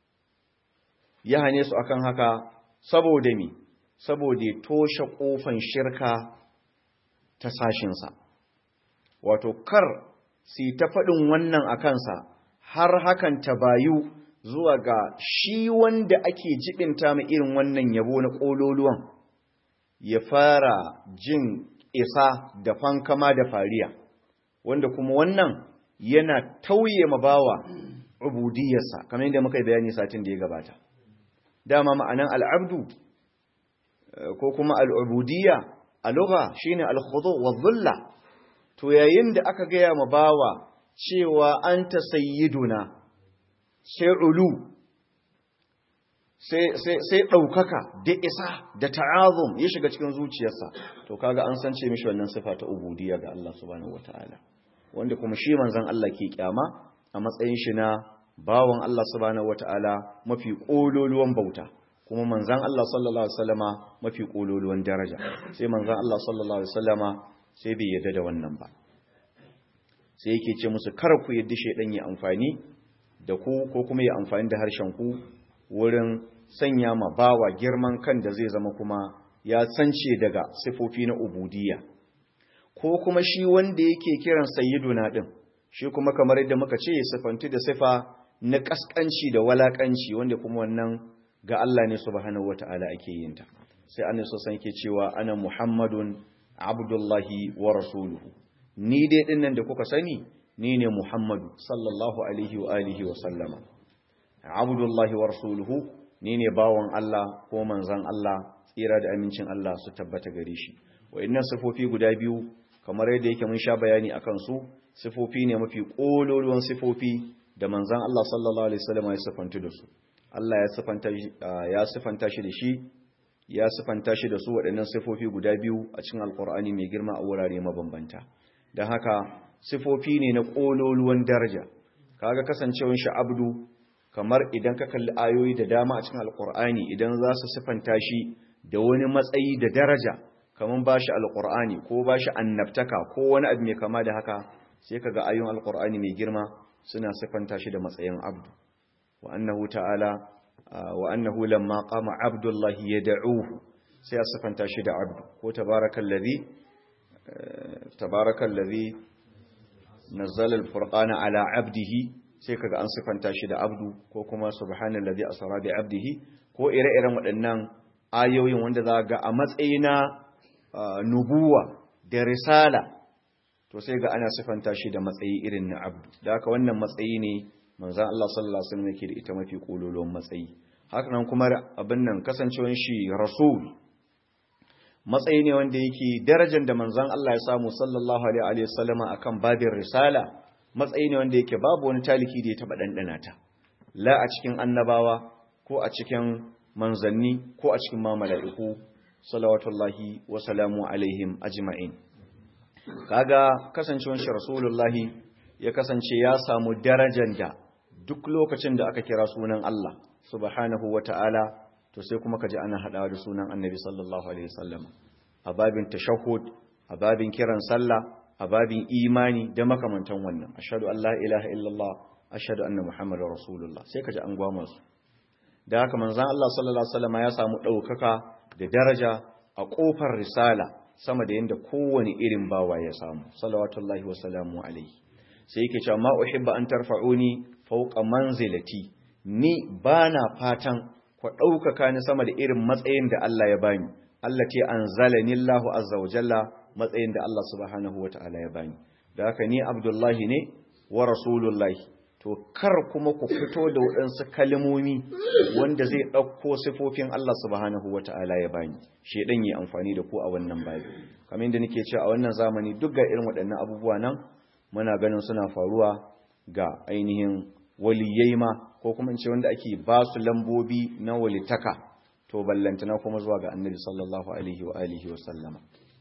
ya hane su akan haka saboda me saboda toshe kofan shirka ta sashinsa wato kar si ta faɗin wannan a kansa har hakan ta bayu zuwa ga shi wanda ake jibinta mai irin wannan yabo na ƙololuwan ya fara jin isa da fankama da fariya wanda kuma wannan yana tauye ma bawa ubudiyarsa kamar yadda muka yi bayani satin da ya gabata dama ma'anan al'abdu ko kuma al'ubudiyya a lugha shine al-khudu wa dhulla to yayin da aka gaya ma bawa cewa anta sayyiduna sai ulu sai ɗaukaka da isa da ta'azum ya shiga cikin zuciyarsa to kaga an san ce mishi wannan sifa ta ubudiyya ga Allah subhanahu wataala wanda kuma shi manzon Allah ke kyama a matsayin shi na bawan Allah subhanahu wataala mafi kololuwan bauta kuma manzon Allah sallallahu alaihi wasallama mafi kololuwan daraja sai manzon Allah sallallahu alaihi wasallama sai bai yarda da wannan ba sai yake ce musu kar ku yadda shaidan ya amfani da ku ko kuma ya amfani da harshen ku wurin sanya ma bawa girman kan da zai zama kuma ya sance daga sifofi na ubudiyya ko kuma shi wanda yake kiran sayyiduna din shi kuma kamar yadda muka ce sifantu da sifa na kaskanci da walakanci wanda kuma wannan ga Allah ne subhanahu wata'ala ake yin ta sai annabi sallallahu yake cewa ana muhammadun abdullahi wa rasuluhu ni dai dinnan da kuka sani ni ne muhammadu sallallahu alaihi wa alihi wa sallama abdullahi wa rasuluhu ni ne bawon Allah ko manzon Allah tsira da amincin Allah su tabbata gare shi wa'annan sifofi guda biyu kamar yadda yake mun sha bayani akan su sifofi ne mafi kololuwan sifofi da manzon Allah sallallahu alaihi wasallam ya sifanta da su Allah ya sifanta ya sifanta shi da shi ya sifanta shi da su waɗannan sifofi guda biyu a cikin alkur'ani mai girma a wurare mabambanta don haka sifofi ne na kololuwan daraja kaga kasancewar shi abdu kamar idan ka kalli ayoyi da dama a cikin alkur'ani idan za su sifanta shi da wani matsayi da daraja kamar ba shi alkur'ani ko ba shi annabtaka ko wani abu mai kama da haka sai ka ga ayoyin alkur'ani mai girma suna sifanta shi da matsayin abdu wa annahu ta'ala wa annahu lamma qama abdullahi yad'uhu sai ya sifanta shi da abdu ko tabarakallazi tabarakallazi nazzala al-furqana ala abdihi sai kaga an sifanta shi da abdu ko kuma subhanallazi asra bi abdihi ko ire-iren waɗannan ayoyin wanda za ga a matsayina nubuwa da risala to sai ga ana sifanta shi da matsayi irin na abdu da haka wannan matsayi ne manzan Allah sallallahu alaihi wasallam yake da ita mafi kololon matsayi haka nan kuma abin nan kasancewar shi rasul matsayi ne wanda yake darajar da manzan Allah ya samu sallallahu alaihi wasallam akan babin risala matsayi ne wanda yake babu wani taliki da ya taba dandana ta la a cikin annabawa ko a cikin manzanni ko a cikin mamala'iku salawatullahi wa salamu alaihim ajma'in kaga kasancewar shi rasulullahi ya kasance ya samu darajar da duk lokacin da aka kira sunan Allah subhanahu wata'ala to sai kuma kaji ana hadawa da sunan annabi sallallahu alaihi wasallam a babin tashahhud a babin kiran sallah a babin imani da makamantan wannan ashhadu an la ilaha illallah ashhadu anna muhammadar rasulullah sai kaji an gwama su da haka manzon Allah sallallahu alaihi wasallam ya samu daukaka da daraja a kofar risala sama da yanda kowane irin bawa ya samu salawatullahi wa salamu alaihi sai yake cewa ma uhibba an tarfa'uni fawqa manzilati ni bana fatan ku daukaka ni sama da irin matsayin da Allah ya bani Allah ce anzalani Allahu azza wa jalla matsayin da Allah subhanahu wa ta'ala ya bani da haka ni Abdullahi ne wa rasulullahi to kar kuma ku fito da waɗansu kalmomi wanda zai ɗauko sifofin Allah subhanahu wa ta'ala ya bani shedan yi amfani da ku a wannan babi kamar yadda nake cewa a wannan zamani duk ga irin waɗannan abubuwa nan muna ganin suna faruwa ga ainihin waliyai ma ko kuma in ce wanda ake ba su lambobi na walitaka to ballantana kuma zuwa ga annabi sallallahu alaihi wa alihi wa sallama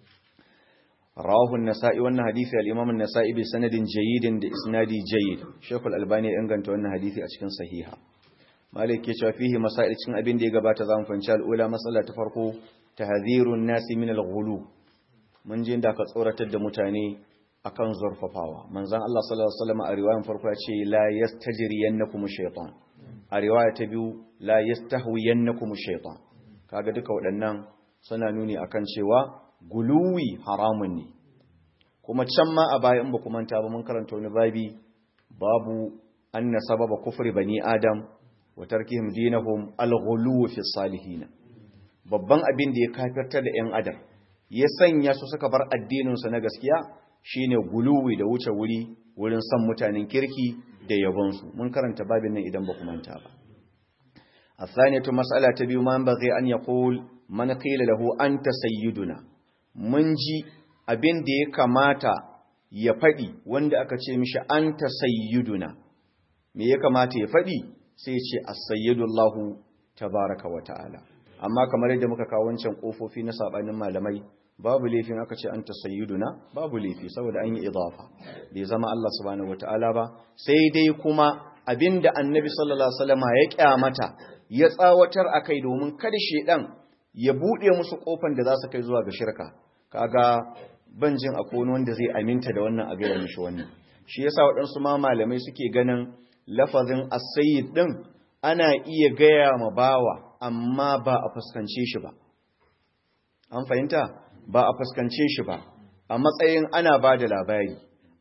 rawahu an-nasa'i wannan hadisi al-imam an-nasa'i bi sanadin jayyidin da isnadi jayyid shaykh al-albani ya inganta wannan hadisi a cikin sahiha malik ke cewa fihi masail cikin abin da ya gabata zamu fanci al-ula mas'ala ta farko tahdhirun nasi min al-ghulu mun je da ka tsoratar da mutane akan zurfafawa manzon Allah sallallahu alaihi wasallam a riwayan farko ya ce la yastajriyannakum shaytan a riwaya ta biyu la yastahwiyannakum shaytan kaga duka waɗannan suna nuni akan cewa guluwi haramun ne kuma can ma a bayan ba kuma ta ba mun karanta wani babi babu anna sababa kufri bani adam wa tarkihim dinahum al-ghuluw fi salihin babban abin da ya kafirta da yan adam ya sanya su suka bar addinin su na gaskiya shine guluwi da wuce wuri wurin san mutanen kirki da yabon su mun karanta babin nan idan ba kuma ta ba الثانية مسألة تبي ما ينبغي أن يقول من قيل له أنت سيدنا mun ji abin da ya kamata ya faɗi wanda aka ce mishi an ta sayyiduna me ya kamata ya faɗi sai ce as-sayyidullahu tabaraka wa ta'ala amma kamar yadda muka kawo wancan kofofi na sabanin malamai babu laifin aka ce an ta sayyiduna babu laifi saboda an yi idafa bai zama Allah subhanahu wa ta'ala ba sai dai kuma abinda annabi sallallahu alaihi wasallama ya kyamata ya tsawatar akai domin kada shedan ya buɗe musu ƙofan da za su kai zuwa ga shirka kaga ban jin akwai wanda zai aminta da wannan a gaya mishi wannan shi yasa waɗansu ma malamai suke ganin lafazin as-sayyid din ana iya gaya ma bawa amma ba a fuskance shi ba an fahimta ba a fuskance shi ba a matsayin ana ba da labari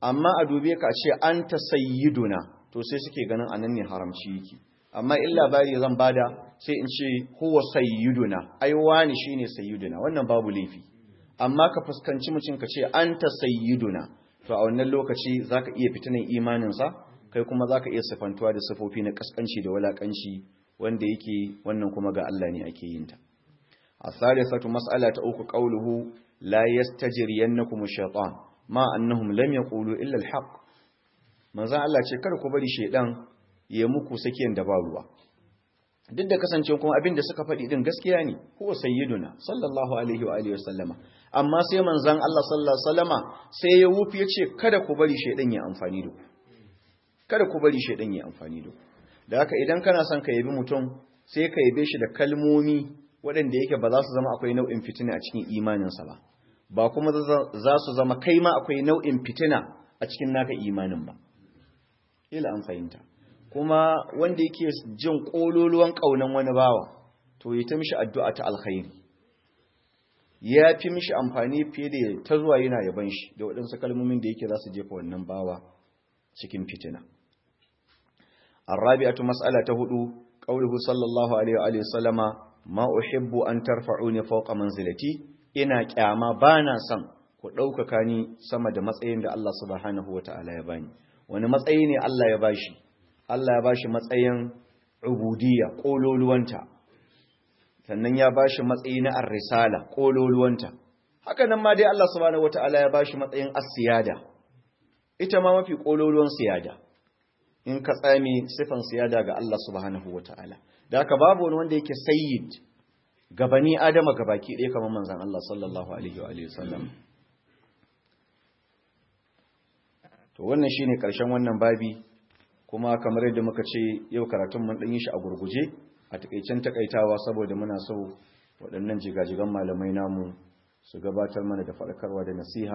amma a dube ka ce an ta sayyiduna to sai suke ganin anan ne haramci yake amma in labari zan bada sai in ce huwa sayyiduna ai wani shine sayyiduna wannan babu laifi amma ka fuskanci mutum ka ce anta sayyiduna to a wannan lokaci zaka iya fitinan imanin sa kai kuma zaka iya sifantuwa da sifofi na kaskanci da walakanci wanda yake wannan kuma ga Allah ne ake yin ta الثالثة مسألة أوك قوله لا يستجرينكم الشيطان ما أنهم لم يقولوا إلا الحق manzan Allah ce kada ku bari shaidan ya muku sakiyan da ba ruwa duk da kasance kuma abin da suka faɗi din gaskiya ne huwa sayyiduna sallallahu alaihi wa alihi wasallama amma sai manzan Allah sallallahu alaihi wasallama sai ya wufi ya ce kada ku bari shaidan ya amfani da ku kada ku bari shaidan ya amfani da ku da haka idan kana son ka yabi mutum sai ka yabe shi da kalmomi waɗanda yake ba za su zama akwai nau'in fitina a cikin imaninsa ba ba kuma za su zama kai ma akwai nau'in fitina a cikin naka imanin ba ila an fahimta kuma wanda yake jin ƙololuwan ƙaunan wani bawa to ya ta mishi addu'a ta alkhairi ya fi mishi amfani fiye da ta zuwa yana yaban shi da waɗansu kalmomin da yake za su jefa wannan bawa cikin fitina الرابعة مسألة هدو قوله صلى الله عليه وآله وسلم ma uhibbu an tarfa'uni fawqa manzilati ina kyama bana son ku ɗaukaka ni sama da matsayin da Allah subhanahu wata'ala ya bani wani matsayi ne Allah ya bashi Allah ya bashi matsayin ubudiyya kololuwanta sannan ya bashi matsayi na ar-risala kololuwanta haka nan ma dai Allah subhanahu wata'ala ya bashi matsayin as-siyada ita ma mafi kololuwan siyada in ka tsami sifan siyada ga Allah subhanahu wata'ala da haka babu wani wanda yake sayyid gabani adama gabaki ɗaya kamar manzan Allah sallallahu alaihi wa alihi wasallam to wannan shine karshen wannan babi kuma kamar yadda muka ce yau karatun mun dan yi shi a gurguje a takeicen takaitawa saboda muna so waɗannan jigajigan malamai namu su gabatar mana da faɗakarwa da nasiha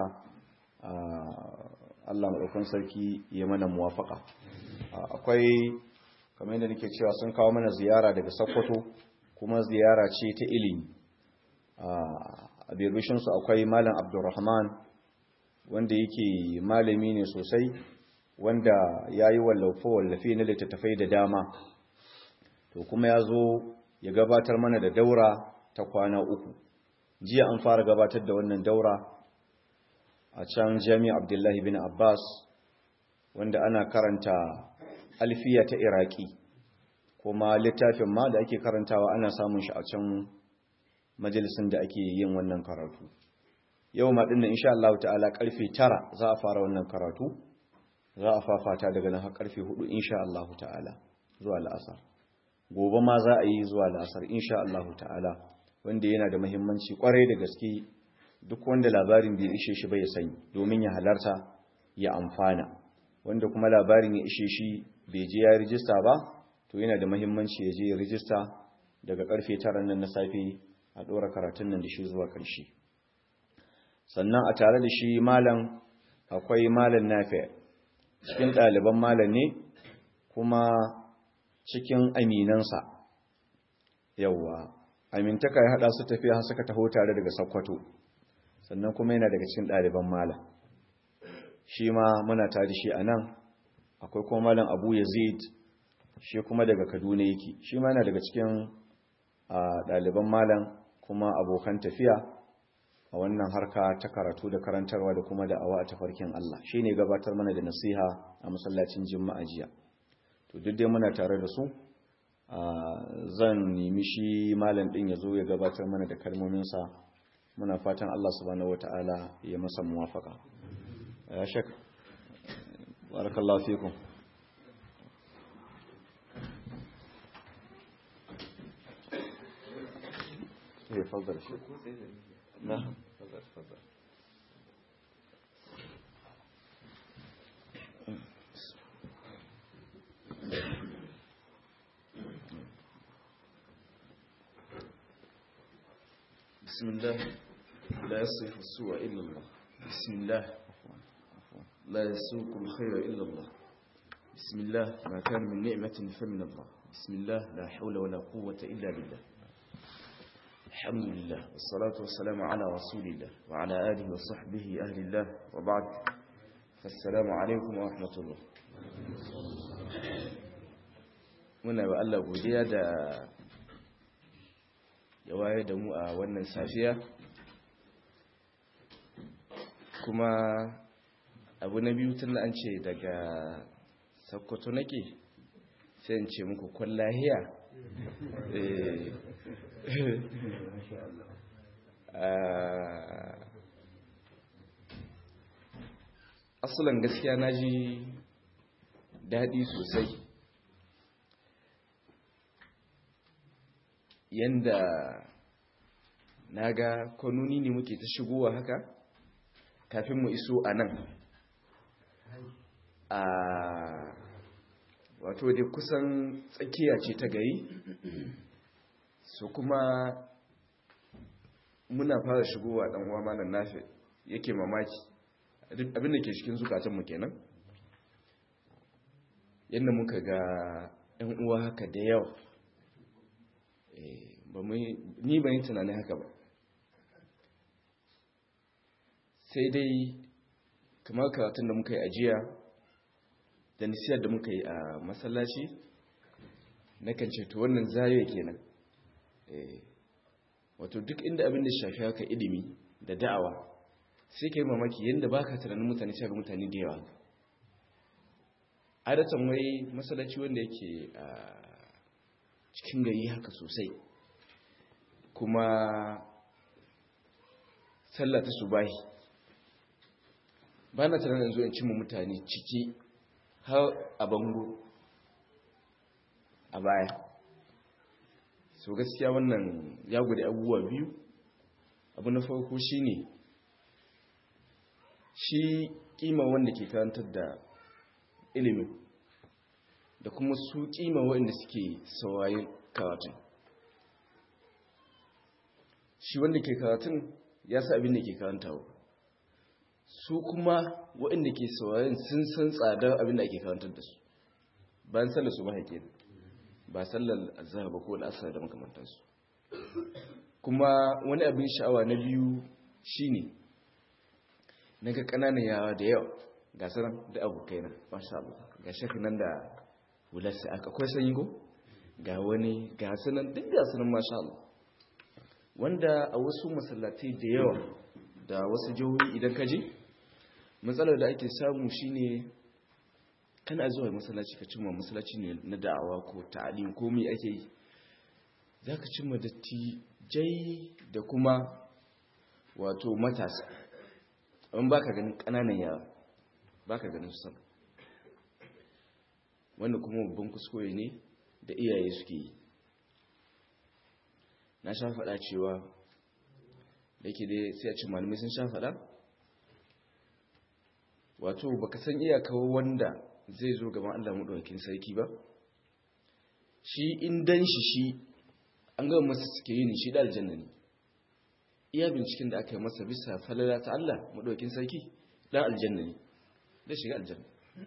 Allah maɗaukan sarki ya mana muwafaka akwai kamar yadda nake cewa sun kawo mana ziyara daga Sokoto kuma ziyara ce ta ilimi a birbishin su akwai malam Abdulrahman wanda yake malami ne sosai wanda yayi wallafa wallafe na littattafai da dama to kuma ya zo ya gabatar mana da daura ta kwana uku jiya an fara gabatar da wannan daura a can Jami'a Abdullahi bin Abbas wanda ana karanta alfiya ta iraki kuma littafin ma da ake karantawa ana samun shi a can majalisun da ake yin wannan karatu yau ma dinnan insha Allah ta'ala karfe 9 za a fara wannan karatu za a fafata daga nan har karfe 4 insha Allah ta'ala zuwa la'asar gobe ma za a yi zuwa la'asar insha Allah ta'ala wanda yana da muhimmanci kwarai da gaske duk wanda labarin bai ishe shi bai sani domin ya halarta ya amfana wanda kuma labarin ya ishe shi bai je ya rijista ba to yana da mahimmanci ya je ya rijista daga karfe tara nan na safe a ɗora karatun nan da shi zuwa ƙarshe sannan a tare da shi malam akwai malam nafi cikin ɗaliban malam ne kuma cikin aminansa yawwa amintaka ya haɗa su tafiya har suka taho tare daga sakkwato sannan kuma yana daga cikin ɗaliban malam shi ma muna tare shi a nan akwai kuma malam abu yazid shi kuma daga kaduna yake shi ma yana daga cikin ɗaliban malam kuma abokan tafiya a wannan harka ta karatu da karantarwa da kuma da'awa a tafarkin Allah shi ne gabatar mana da nasiha a masallacin jima'a jiya to duk dai muna tare da su zan nemi shi malam ɗin ya zo ya gabatar mana da kalmominsa muna fatan Allah subhanahu wata'ala ya masa muwafaka ya shek barakallahu fikum ايه تفضل يا شيخ نعم تفضل تفضل بسم الله لا يصرف السوء إلا الله بسم الله لا يسوق الخير إلا الله بسم الله ما كان من نعمة فمن الله بسم الله لا حول ولا قوة إلا بالله الحمد لله والصلاة والسلام على رسول الله وعلى آله وصحبه أهل الله وبعد assalamu alaikum wa rahmatullah muna ba Allah godiya da ya waye da mu a wannan safiya kuma abu na biyu tun an ce daga sakkwato nake sai in ce muku kwallahiya asalin gaskiya na ji daɗi sosai yanda na ga kwanoni ne muke ta shigowa haka kafin mu iso a nan a wato dai kusan tsakiya ce ta gari so kuma muna fara shigowa dan uwa malam nafi yake mamaki abin da ke cikin zukatanmu kenan yadda muka ga yan uwa haka da yawa ni ban yi tunanin haka ba sai dai kamar karatun da muka yi ajiya da nisiyar da muka yi a masallaci na kan ceto wannan zariya kenan wato duk inda abin da shafi haka ilimi da da'awa sai ka yi mamaki yadda ba ka tunanin mutane shaga mutane da yawa adatan wai masallaci wanda yake a cikin gari haka sosai kuma sallah ta subahi ba na tunanin zuwa cimma mutane ciki har a bango a baya so gaskiya wannan ya gudu abubuwa biyu abu na farko shine shi kima wanda ke karantar da ilimin da kuma su kima wanda suke saurayin karatun shi wanda ke karatun ya sa abin da ke karantawa su kuma waɗanda ke saurayin sun san tsadar abin da ake karantar da su bayan sallar su mahaike ba sallar azhar ba ko al'asar da makamantansu kuma wani abin sha'awa na biyu shine na ga ƙananan yawa da yawa ga sanan da abokai na masha Allah ga shakka nan da wularsa aka akwai sanyi go ga wani ga sanan duk ga sanan masha Allah wanda a wasu masallatai da yawa da wasu jihohi idan ka je matsalar da ake samu shine kana zuwa masallaci ka cimma masallaci ne na da'awa ko ta'alim ko me ake yi zaka cimma dattijai da kuma wato matasa amma baka ganin kananan yara baka ganin su sama wanda kuma babban kuskure ne da iyaye suke yi na sha faɗa cewa da ke dai sai a ci malamai sun sha faɗa wato baka san iyakar wanda zai zo gaban Allah maɗaukakin sarki ba shi in dan shi shi an gama masa suke yi shi da aljanna ne iya binciken da aka yi masa bisa falala ta Allah maɗaukakin sarki dan aljanna ne da shiga aljanna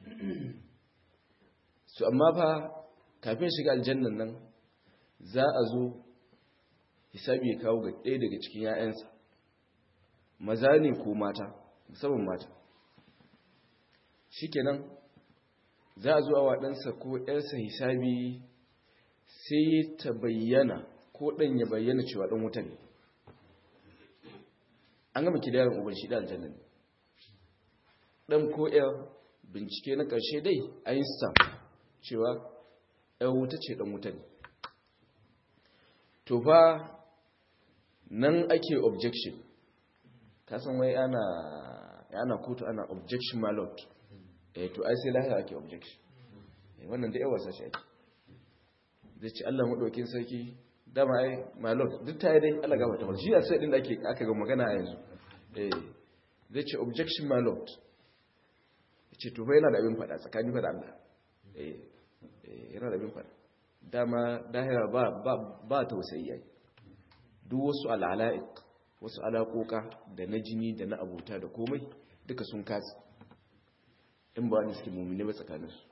su amma fa kafin shiga aljannan nan za a zo hisabi ya kawo ga ɗaya daga cikin 'ya'yansa maza ne ko mata musamman mata shikenan za a zo a waɗansa ko ‘yarsa hisabi sai ta bayyana ko ɗan ya bayyana cewa ɗan wuta ne an gama kidayen ubar shi da aljanna ne ɗan ko ‘yar bincike na ƙarshe dai einstein cewa ‘yar wuta ce ɗan wuta ne to fa nan ake objection kasan wai ana ana kotu ana objection my lord eh to ai sai lahira ake objection eh wannan da yawa sashi ake zai ce Allah madaukin sarki dama ai my lord duk ta dai Allah gaba ta shi sai din da ake aka ga magana a yanzu eh zai ce objection my lord ce to fa yana da abin fada tsakanin fa da Allah eh yana da abin fada dama dahira ba ba ba tausayi yayi duk wasu al'ala'ik wasu alaƙoƙa da na jini da na abuta da komai duka sun katsi in ba ni suke mummune ba tsakaninsu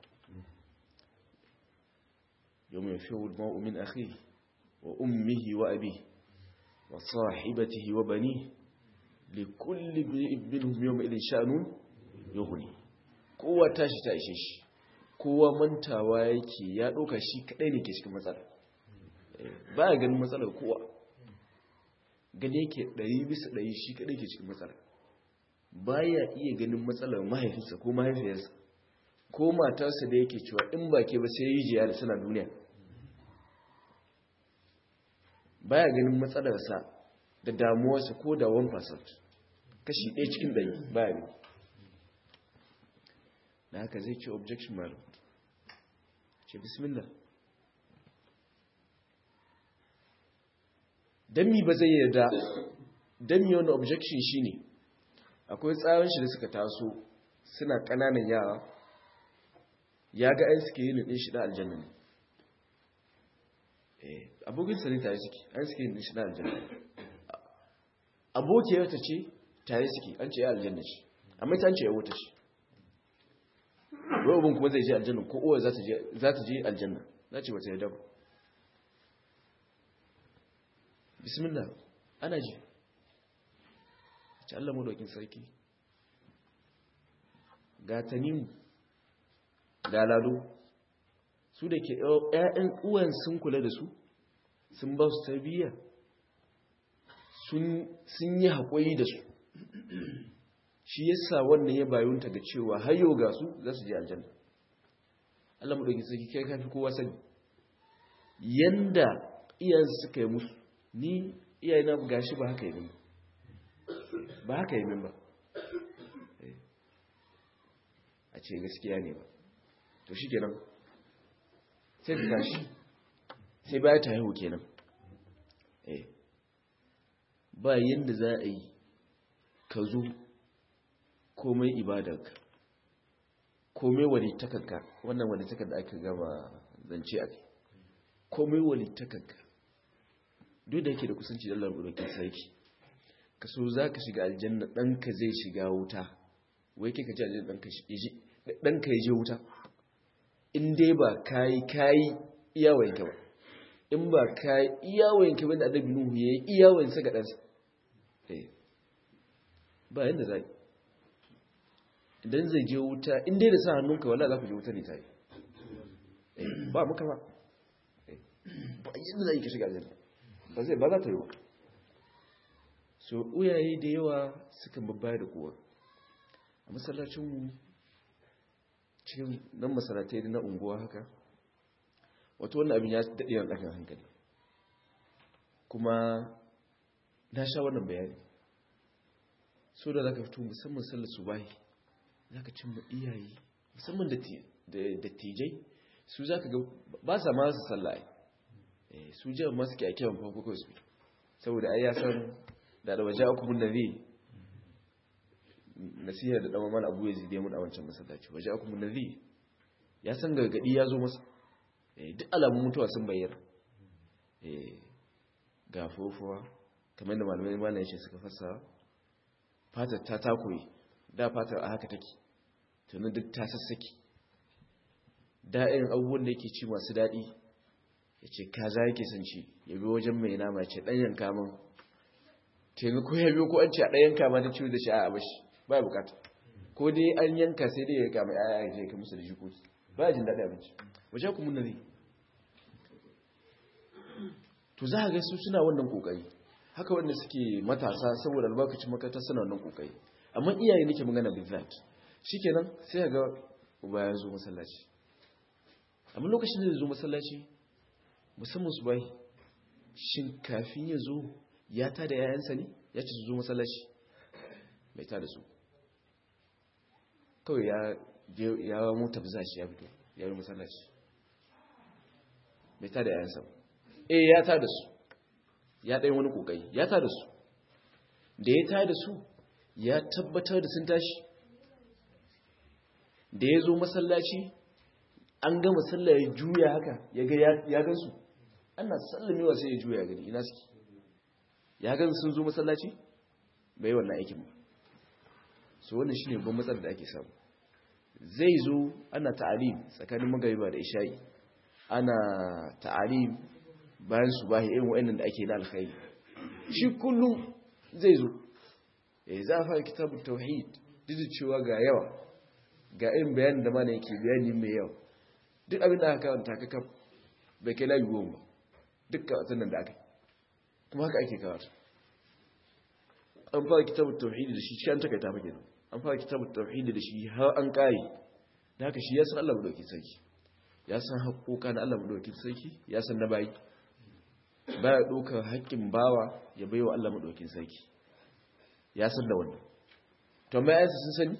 yau mai fi ma'u min akhi wa ummihi wa abi wa sahibatihi wa bani li kulli minhum yawma idin sha'nu yughni kowa tashi ta ishe shi kowa mantawa yake ya ɗauka shi kaɗai ne ke cikin matsala ba ya ganin matsalar kowa gani yake ɗari bisa ɗari shi kaɗai ke cikin matsala ba ya iya ganin matsalar mahaifinsa ko mahaifiyarsa ko matarsa da yake cewa in ba ke ba sai yi jiya da suna duniya ba ya ganin matsalarsa da damuwarsa ko da 1% kashi ɗaya cikin ɗari ba ya gani da haka zai ce objection malam ce bismillah don mi ba zai yarda don mi wani objection shi ne akwai tsarin shi da suka taso suna ƙananan yara ya ga an suke yin ɗin shi na aljanna ne abokin sani tare suke an suke yin ɗin shi na aljanna abokiyar ta ce tare suke an ce ya aljanna ce amma ta ce ya wuta ce robin kuma zai je aljanna ko uwa za ta je aljanna na ce wata yadda ba bismillah ana ji ce Allah maɗaukin sarki ga tanimu ga lado su da ke ‘ya'yan uwan sun kula da su sun ba su tarbiyya sun yi haƙoyi da su shi yasa wannan ya bayunta ga cewa hayo ga su za su je aljanna Allah mu dauki sarki kai kafi kowa sani yanda iyayen suka yi musu ni iyayena gashi ba haka yi min ba haka yi min ba a ce gaskiya ne ba to shi kenan sai ta tashi sai baya ta haihu kenan ba yanda za a yi ka zo komai ibadarka komai walittakanka wannan walittakan da aka gama zance a kai komai walittakanka duk da yake da kusanci da Allah gudukin sarki ka so za ka shiga aljanna ɗanka zai shiga wuta wai kai ka ji aljanna ɗanka ya je wuta in dai ba kayi kayi iyawayenka ba in ba kayi iyawayenka ba da adabi nuhu ya yi iyawayensa ga ɗansa ba yadda za yi idan zai je wuta in dai da sa hannunka wala za ku je wuta ne ta yi ba muka ba ba yadda za yi ka shiga aljanna ba zai ba za ta yi wa so uyaye da yawa sukan babbaya da kowa a masallacinmu cikin nan masalatai na unguwa haka wato wannan abin ya daɗe yan ɗakan hankali kuma na sha wannan bayani so da za ka fito musamman sallar su bayi za ka cimma iyaye musamman dattijai su za ka ga ba sa ma su sallaye su jan masu ke a kiran farko kawai su saboda ai ya san da da waje aku mun nabi nasiha da dama mana abu ya zide mun a wancan masallaci waje aku mun nabi ya san gargadi ya zo masa duk alamun mutuwa sun bayyana ga fofuwa kamar da malamai mana yace suka fasa fatar ta takoyi da fatar a haka take tunan duk ta sassaki da irin abubuwan da yake ci masu daɗi ya ce kaza yake son ci ya bi wajen mai nama ce ɗanyen kamun taimako ya biyo ko an ce a ɗayan kama ta ciwo da shi a abashi ba ya bukata ko dai an yanka sai dai ya kama ya ya je ka musu da jikoki ba ya jin daɗi abinci wajen kuma nari to za a ga su suna wannan kokari haka wanda suke matasa saboda albarkacin makaranta suna wannan kokari amma iyaye nake magana big that shikenan sai ga uba ya zo masallaci amma lokacin da ya zo masallaci musamman su bai shin kafin ya zo ya ta da yayansa ne ya ci su zo masallaci bai ta da su kawai ya ya mota biza shi ya fito ya yi masallaci bai ta da yayansa eh ya ta da su ya ɗaya wani ƙoƙari ya ta da su da ya ta da su ya tabbatar da sun tashi da ya zo masallaci an gama sallah ya juya haka ya gan su ana sallamewa sai ya juya gani ina suke ya gan sun zo masallaci bai wannan aikin ba so wannan shine babban matsalar da ake samu zai zo ana ta'alim tsakanin magariba da isha'i ana ta'alim bayan su bahi irin wa'annan da ake na alkhairi shi kullum zai zo eh za a fara kitabun tauhid duk cewa ga yawa ga irin bayanin da mana yake bayani mai yawa duk abin da aka karanta ka kaf bai kai layi goma ba duk karatun nan da aka yi kuma haka ake karatu an fara kitabun tauhidi da shi shi an takaita fa kenan an fara kitabun tauhidi da shi har an kare da haka shi ya san Allah madaukakin sarki ya san haƙoƙa na Allah madaukakin sarki ya san na bayi baya ɗaukar haƙƙin bawa ya baiwa Allah madaukakin sarki ya san da wannan to amma ayansu sun sani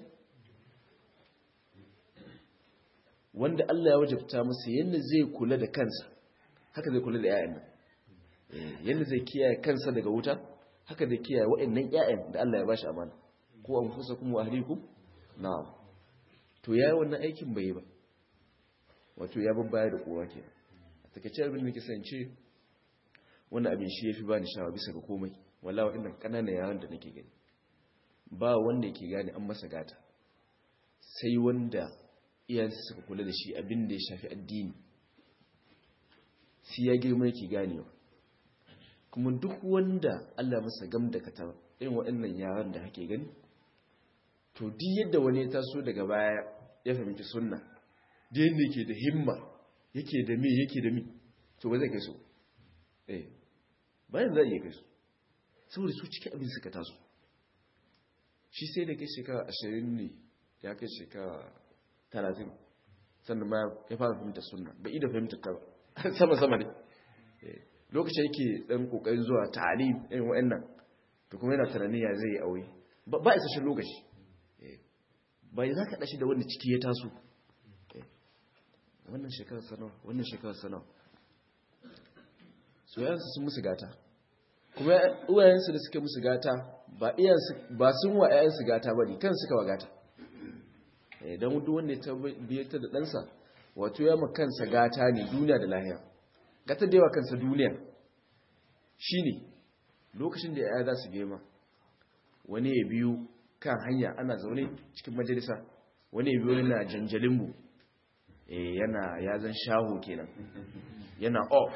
wanda Allah ya wajabta masa yadda zai kula da kansa haka zai kula da ƴaƴan nan yadda zai kiyaye kansa daga wuta haka zai kiyaye waɗannan ƴaƴan da Allah ya bashi amana ko anfusakum wa ahlikum na'am to yayi wannan aikin bai ba wato ya babbaya da kowa kenan a takeice abin da ke sance wannan abin shi yafi bani shawa bisa ga komai wallahi waɗannan kananan yaran da nake gani ba wanda yake gane an masa gata sai wanda iyayensa suka kula da shi abin da ya shafi addini sai ya girma yake ganewa kuma duk wanda Allah masa gam da kata irin waɗannan yaran da hake gani to duk yadda wani ya taso daga baya ya fahimci sunna da yadda yake da himma yake da me yake da mi to ba zai kai su eh bayan za a iya kai su saboda su cikin abin suka taso shi sai da kai shekara ashirin ne ya kai shekara talatin sannan ma ya fara fahimta sunna bai da fahimta ta ba sama-sama ne lokacin yake dan kokarin zuwa ta'alim irin wa'annan to kuma yana tunani ya zai aure ba isasshen lokaci ba za ka dashi da wanda ciki ya taso wannan shekarar sanawa wannan shekarar sanawa soyayensu sun musu gata kuma uwayensu da suke musu gata ba sun wa 'ya'yansu gata ba ne kan suka wa gata don duk wanda ya tabbata da ɗansa wato ya kansa gata ne duniya da lahiya gata da yawa kansa duniya shi ne lokacin da ya za su gema wani ya biyu kan hanya ana zaune cikin majalisa wani ya biyu yana janjalinmu yana yazan shaho kenan yana off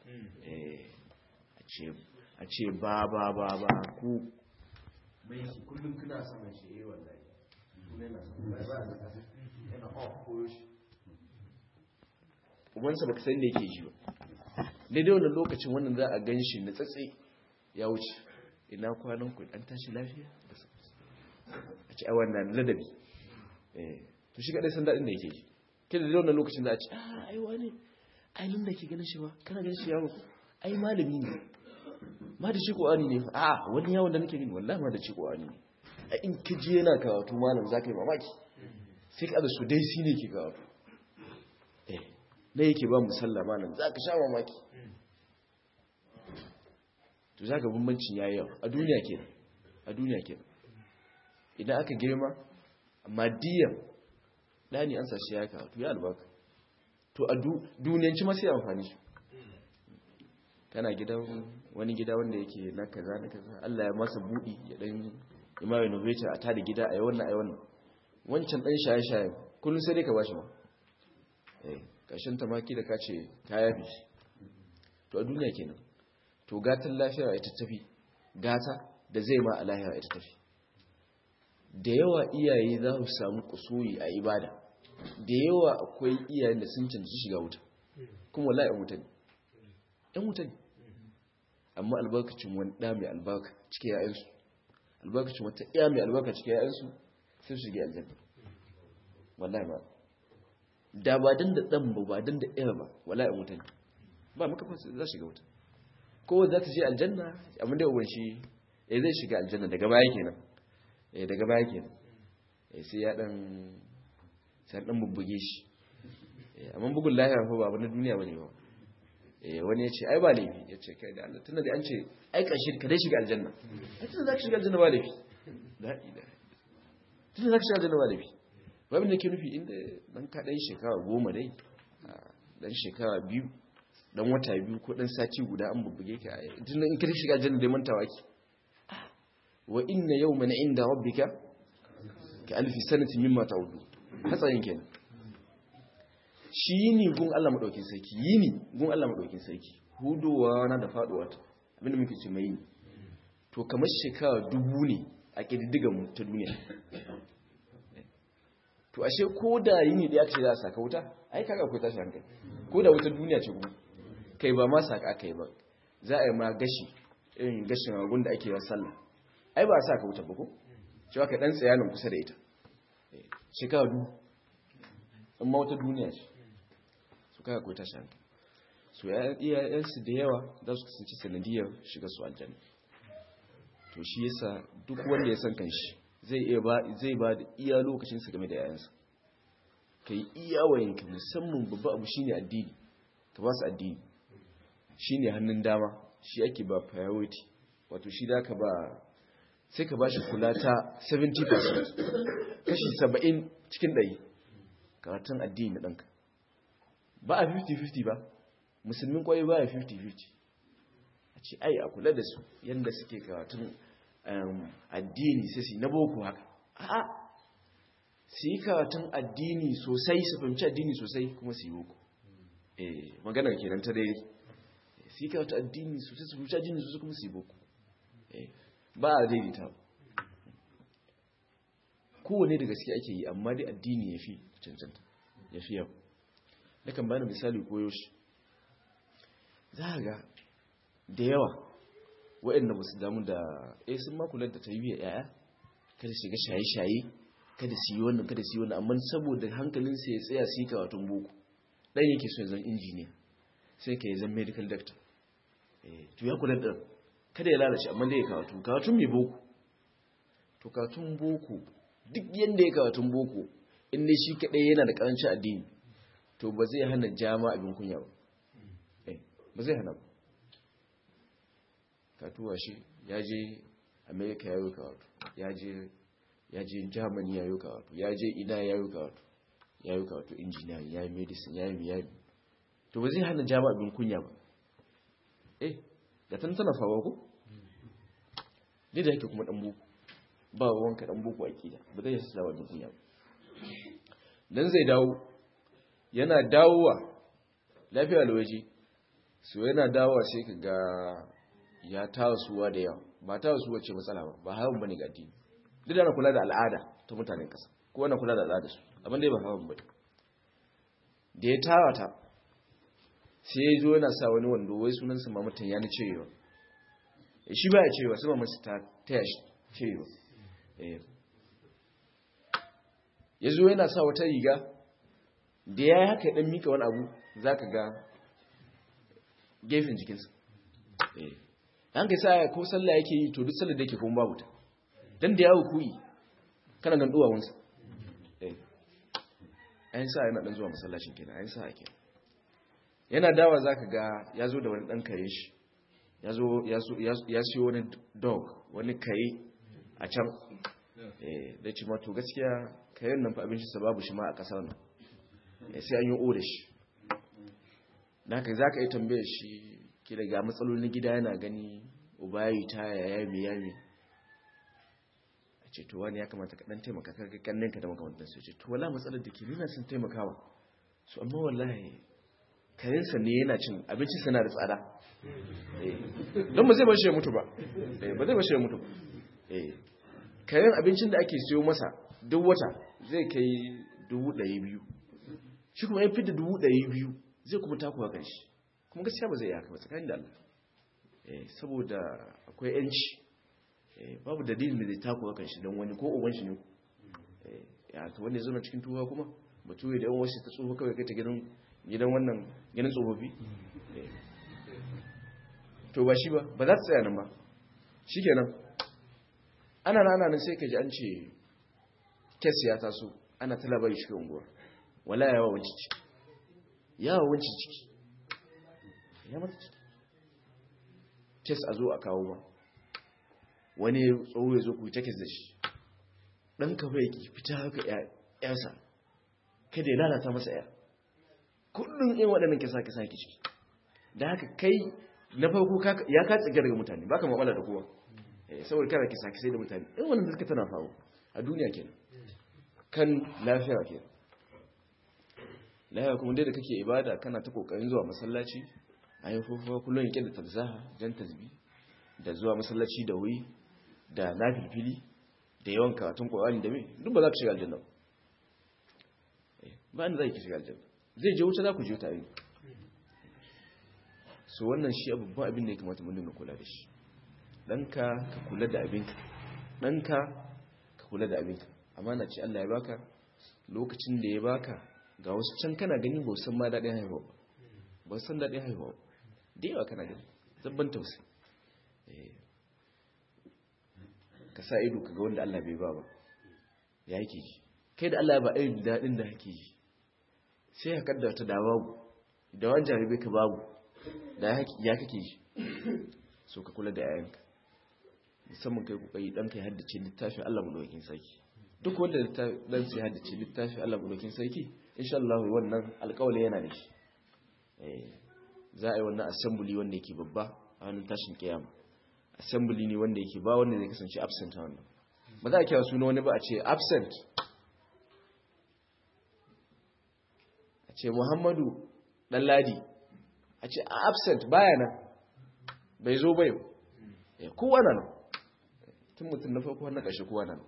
a ce ba ba ba ba ku mai kullum kuna saman shi yi wallahi ubansa baka san da yake ji ba daidai wannan lokacin wannan za a gan shi na tsatsi ya wuce ina kwanan ku an tashi lafiya a ci a wannan ladabi to shi kadai san daɗin da yake ji kida da wannan lokacin za a ci a ai wani ai nan da ke ganin shi ba kana ganin shi yawo ai malami ne ma da shi ƙwani ne a wani yawon da nake gani wallahi ma da shi ƙwani ne a in ka je yana karatu malam za ka yi mamaki sai ka su dai shi ne ke karatu eh na yake ba musalla malam za ka sha mamaki to za ka bambancin yayi yau a duniya ke a duniya ke idan aka girma amma diyan ɗani an sashi ya karatu ya albarka to a duniyanci masu yi amfani shi kana gidan wani gida wanda yake na kaza na kaza Allah ya masa budi ya dan ima innovator a tada gida a yi wannan a yi wannan wancan dan shaye-shaye kullum sai dai ka bashi ma eh kashin tamaki da kace ka yafi to a duniya kenan to gatan lafiya ita tafi gata da zai ma a lafiya ita tafi da yawa iyaye za su samu kusuri a ibada da yawa akwai iyayen da sun cancanci shiga wuta kuma wallahi yan wuta ne yan wuta ne amma albarkacin wani ɗa mai albarka cike ya'yansu albarkacin wata ɗaya mai albarka cike ya'yansu sun shige aljanna wallahi ba da ba dan da ɗan ba ba dan da ɗaya ba wallahi yan wuta ne ba maka fa za shiga wuta ko za ta je aljanna amma da uban shi eh zai shiga aljanna daga baya kenan eh daga baya kenan eh sai ya dan sai dan bubbuge shi eh amma bugun lahira fa ba na duniya bane ba wani ya ce ai ba laifi ya ce kai da Allah tunda da an ce ai ƙarshe ka dai shiga aljanna ai tunda za ka shiga aljanna ba laifi tunda za ka shiga aljanna ba laifi babin da ke nufi inda dan ka ɗan shekara goma dai dan shekara biyu dan wata biyu ko dan sati guda an bubbuge ka tunda in ka shiga aljanna dai mantawa ki wa inna yawman inda rabbika ka alfi sanatin mimma ta'udu hatsayin kenan shi yini gun Allah maɗaukin sarki yini gun Allah maɗaukin sarki hudowa na da faɗuwa ta abinda muke ce mai yini to kamar shekara dubu ne a ƙididdigan ta duniya to ashe ko da yini da aka ce za a saka wuta ai kaga akwai tashi hankali ko da wutar duniya ce kuma kai ba ma saka aka yi ba za a yi ma gashi irin gashin agun da ake yawan sallah ai ba a saka wuta ba ko cewa ka dan tsayanin kusa da ita shekara du amma wata duniya ce su kaga akwai tashi hankali su iyayensu da yawa za su kasance sanadiyar shiga su aljanna to shi yasa duk wanda ya san kanshi zai iya ba zai ba da iya lokacin sa game da yayansa kai iya wayanka musamman babba abu shine addini ka ba su addini shine hannun dama shi ake ba priority wato shi da ka ba sai ka ba shi kula ta 70% kashi 70 cikin 100 karatun addini na ɗanka ba a 50-50 ba musulmin kwaye ba a 50-50 a ce ai a kula da su yadda suke karatun addini sai su na boko haka a su yi karatun addini sosai su fahimci addini sosai kuma su yi boko eh maganar kenan ta dai su yi karatun addini sosai su fahimci addini sosai kuma su yi boko ba a daidaita kowane da gaske ake yi amma dai addini ya fi cancanta ya fi yau nakan bani misali koyo shi za a ga da yawa waɗanda ba su damu da eh sun makular da tarbiyyar yaya kada shiga shaye-shaye kada su yi wannan kada su yi wannan amma saboda hankalinsa ya tsaya su yi karatun boko ɗan yake so ya zama injiniya sai ka yi zama medical doctor to ya kula da kada ya lalace amma dai ya karatu karatun mai boko to karatun boko duk yadda ya karatun boko inda shi kaɗai yana da ƙarancin addini to ba zai hana jama abin kunya ba ba zai hana ba katuwa shi ya je amerika ya yi karatu ya je germany ya yi karatu ya je ina ya yi karatu ya yi karatu engineering ya yi medicine ya yi ya yi to ba zai hana jama abin kunya ba eh da tan tana fawa ko ne da yake kuma dan boko ba wanka dan boko akida ba zai sa abin kunya ba dan zai dawo yana dawowa lafiya lawaji so yana dawowa sai ka ga ya tawasuwa da yawa ba tawasuwa ce matsala ba ba hawan bane ga addini duk da na kula da al'ada ta mutanen kasa ko na kula da al'ada su abin da ba hawan bane da ya tawata sai ya zo yana sa wani wando wai sunan sa mamatan ya ni cewa shi ba ya cewa sai mamatan ta taya shi cewa ya zo yana sa wata riga da ya yi haka ya dan mika wani abu za ka ga gefen jikinsa an kai sa ko sallah yake yi to duk sallar da yake kuma babu ta dan da yawo kuyi kana nan duwawansa eh ayin sa yana dan zuwa masallacin kenan ayin sa ake yana dawa zaka ga yazo da wani dan kare shi yazo yazo ya siyo wani dog wani kare a can eh da ci ma to gaskiya kayan nan fa abin shi sababu shi ma a kasar nan sai an yi oda shi da haka za ka yi tambayar shi ki daga matsalolin gida yana gani ubayi ta yaya mai yami a ce to wani ya kamata ka dan taimaka ka kannin ka da makamantar su ce to wala matsalar da ke nuna sun taimakawa su amma wallahi kayansa ne yana cin abinci sana da tsada don ba zai bashi ya mutu ba ba zai bashi ya mutu ba kayan abincin da ake siyo masa duk wata zai kai dubu ɗari biyu shi kuma ya fi da dubu ɗari biyu zai kuma takuwa kan shi kuma gaskiya ba zai yi haka ba tsakanin da Allah saboda akwai yanci babu dalilin da zai takuwa kan shi don wani ko uban shi ne ya ta wanda ya zama cikin tuwa kuma ba tuwe da yawan wasu ta tsoho kawai kai ta gidan gidan wannan gidan tsofaffi to ba shi ba ba za ta tsaya nan ba shi kenan ana na nan sai ka ji an ce kes ya taso ana ta labari cikin unguwar wala yawa wanci ciki yawa wanci ciki ya mata ciki kes a zo a kawo ba wani tsoho ya zo ku ta kes da shi ɗan ka bai ki fita haka ƴarsa kada ya lalata masa ƴa kullum yin waɗannan kisa kisa ki ciki da haka kai na farko ya ka tsiga daga mutane ba ka mamala da kowa saboda kana kisa kisai da mutane in wannan da suka tana faru a duniya kenan kan lafiya kenan lafiya kuma dai da kake ibada kana ta kokarin zuwa masallaci a yi fufuwa kullum yake da tabzaha jan tasbi da zuwa masallaci da wuri da nafilfili da yawan karatun ƙwararri da mai duk ba za ka shiga aljanna ba ni zai ki shiga aljanna zai je wuta za ku je tare so wannan shi babban abin da ya kamata mun dinga kula da shi ɗanka ka kula da abinka ɗanka ka kula da abinka amana ce Allah ya baka lokacin da ya baka ga wasu can kana gani ba san ma daɗin haihuwa ba san daɗin haihuwa da yawa kana gani zabban tausayi ka sa ido ka ga wanda Allah bai ba ba ya yake ji kai da Allah ba irin daɗin da hake ji sai ka kaddata da babu da wani jarabe ka babu da ya kake ji so ka kula da yayanka musamman kai kokari dan kai haddace littafin Allah madaukakin sarki duk wanda dan sai haddace littafin Allah madaukakin sarki insha Allah wannan alƙawari yana da shi eh za a yi wannan assembly wanda yake babba a hannun tashin kiyama assembly ne wanda yake ba wanda zai kasance absent a wannan ba za a kira suna wani ba a ce absent a ce Muhammadu dan ladi a ce absent baya nan bai zo bai kowa nan tun mutum na farko na ƙashe kowa nan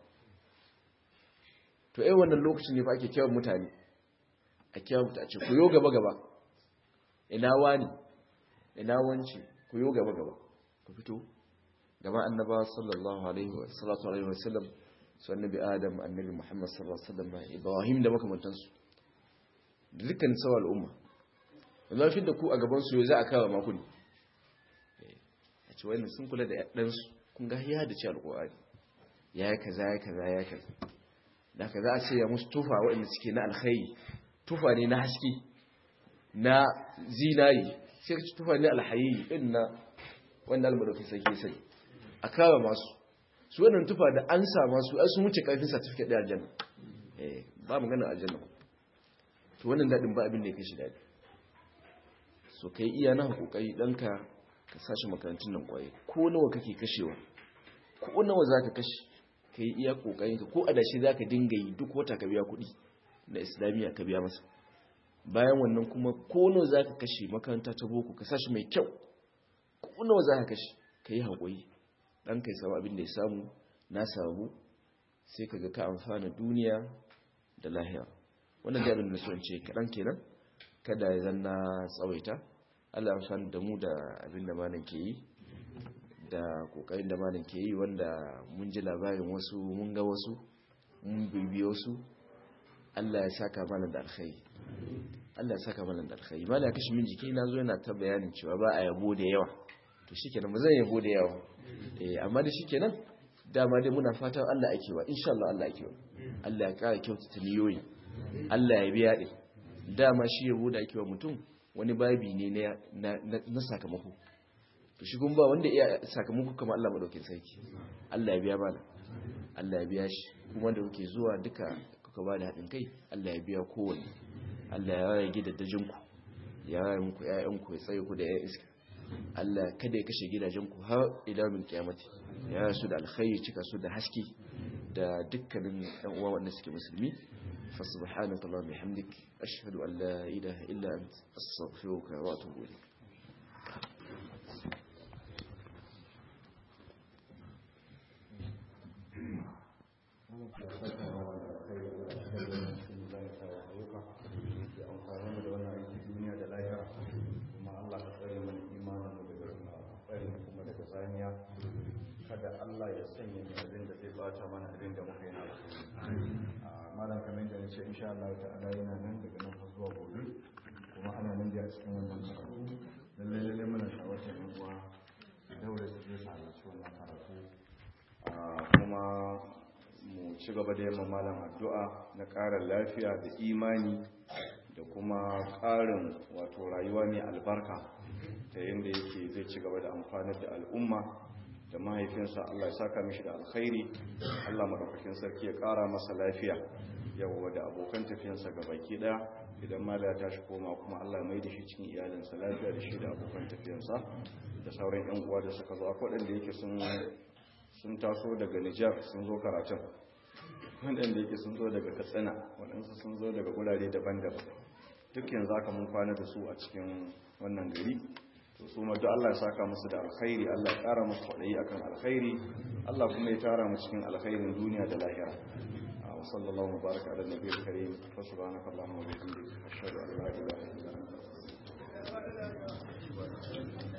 to ai wannan lokacin ne fa ake kyawun mutane a kyawun mutane ce ku yo gaba gaba ina wani ina wanci ku yo gaba gaba ku fito gaba annaba sallallahu alaihi wa salatu alaihi wa sallam su annabi adam annabi muhammad sallallahu alaihi wa sallam ibrahim da makamantansu da dukkan sauran al'umma yanzu fi da ku a gaban su za a kawo maku ne a ce wannan sun kula da ɗansu kun ga ya da ce alƙur'ani ya yi kaza ya kaza ya kaza da ka za a ce ya musu tufa waɗanda suke na alkhairi tufa ne na haske na zinari sai ka ci tufa ne alhayi ɗin na wanda almadaukin sarki sai a kawo masu su wannan tufa da an sa masu ai sun wuce ƙarfin certificate ɗaya aljanna eh ba magana aljanna to wannan daɗin ba abin da ya kai shi daɗi so kai iya na kokari ɗanka ka sashi makarantun nan kwaye ko nawa kake kashewa ko nawa za ka kashe ka yi iya kokarin ka ko adashi za ka dinga yi duk wata ka biya kuɗi na islamiyya ka biya masa bayan wannan kuma ko nawa za ka kashe makaranta ta boko ka sashi mai kyau ko nawa za ka kashe ka yi haƙuri ɗan ka yi samu abin da ya samu na samu sai ka ga ka amfana duniya da lahira wannan da abin da so in ce kaɗan kenan kada ya zanna tsawaita Allah amfani da mu da abin da malam ke yi da kokarin da malam ke yi wanda mun ji labarin wasu mun ga wasu mun bibi wasu Allah ya saka mana da alkhairi Allah ya saka mana da alkhairi malam kashi min jiki na zo yana ta bayanin cewa ba a yabo da yawa to shikenan ba zan yabo da yawa eh amma da shikenan dama dai muna fatan Allah ake wa insha Allah Allah ake wa Allah ya kara kyautata niyoyi Allah ya biya din dama shi yabo da ake wa mutum wani babi ne na sakamako to shi ba wanda iya sakamako kamar Allah madaukin sarki Allah ya biya bana Allah ya biya shi kuma da kuke zuwa duka kuka ba da haɗin kai Allah ya biya kowanne Allah ya rage gidajenku ya rage muku ƴaƴanku ya tsaye ku da ƴaƴan iska Allah kada ya kashe gidajenku har ila min kiyamati ya rasu da alkhairi cika su da haske da dukkanin ɗan uwa wanda suke musulmi فسبحانك اللهم وبحمدك أشهد أن لا إله إلا أنت أستغفرك وأتوب إليك kada Allah ya sanya mu abin da zai bata mana abin da muka yi na malam kamar da nace insha Allah ta'ala yana nan daga nan har zuwa gobe kuma ana nan da cikin wannan karatu lalle lalle muna shawartar yan uwa daure su je halarci wannan karatu kuma mu ci gaba da yamma malam addu'a na ƙara lafiya da imani da kuma ƙarin wato rayuwa mai albarka ta yadda yake zai ci gaba da amfanar da al'umma da mahaifinsa Allah ya saka mishi da alkhairi Allah madaukakin sarki ya ƙara masa lafiya yawa da abokan tafiyansa ga baki daya idan mala ya tashi koma kuma Allah mai da shi cikin iyalinsa lafiya da shi da abokan tafiyansa da sauran yan uwa da suka zo akwai waɗanda yake sun sun taso daga Nijar sun zo karatun waɗanda yake sun zo daga Katsina waɗansu sun zo daga gurare daban-daban duk yanzu aka mun kwana da su a cikin wannan gari to su ma duk Allah ya saka musu da alkhairi Allah ya ƙara musu kwaɗayi akan alkhairi Allah kuma ya tara mu cikin alkhairin duniya da lahira وصلى الله وبارك على النبي الكريم وسبحانك اللهم وبحمدك أشهد أن لا إله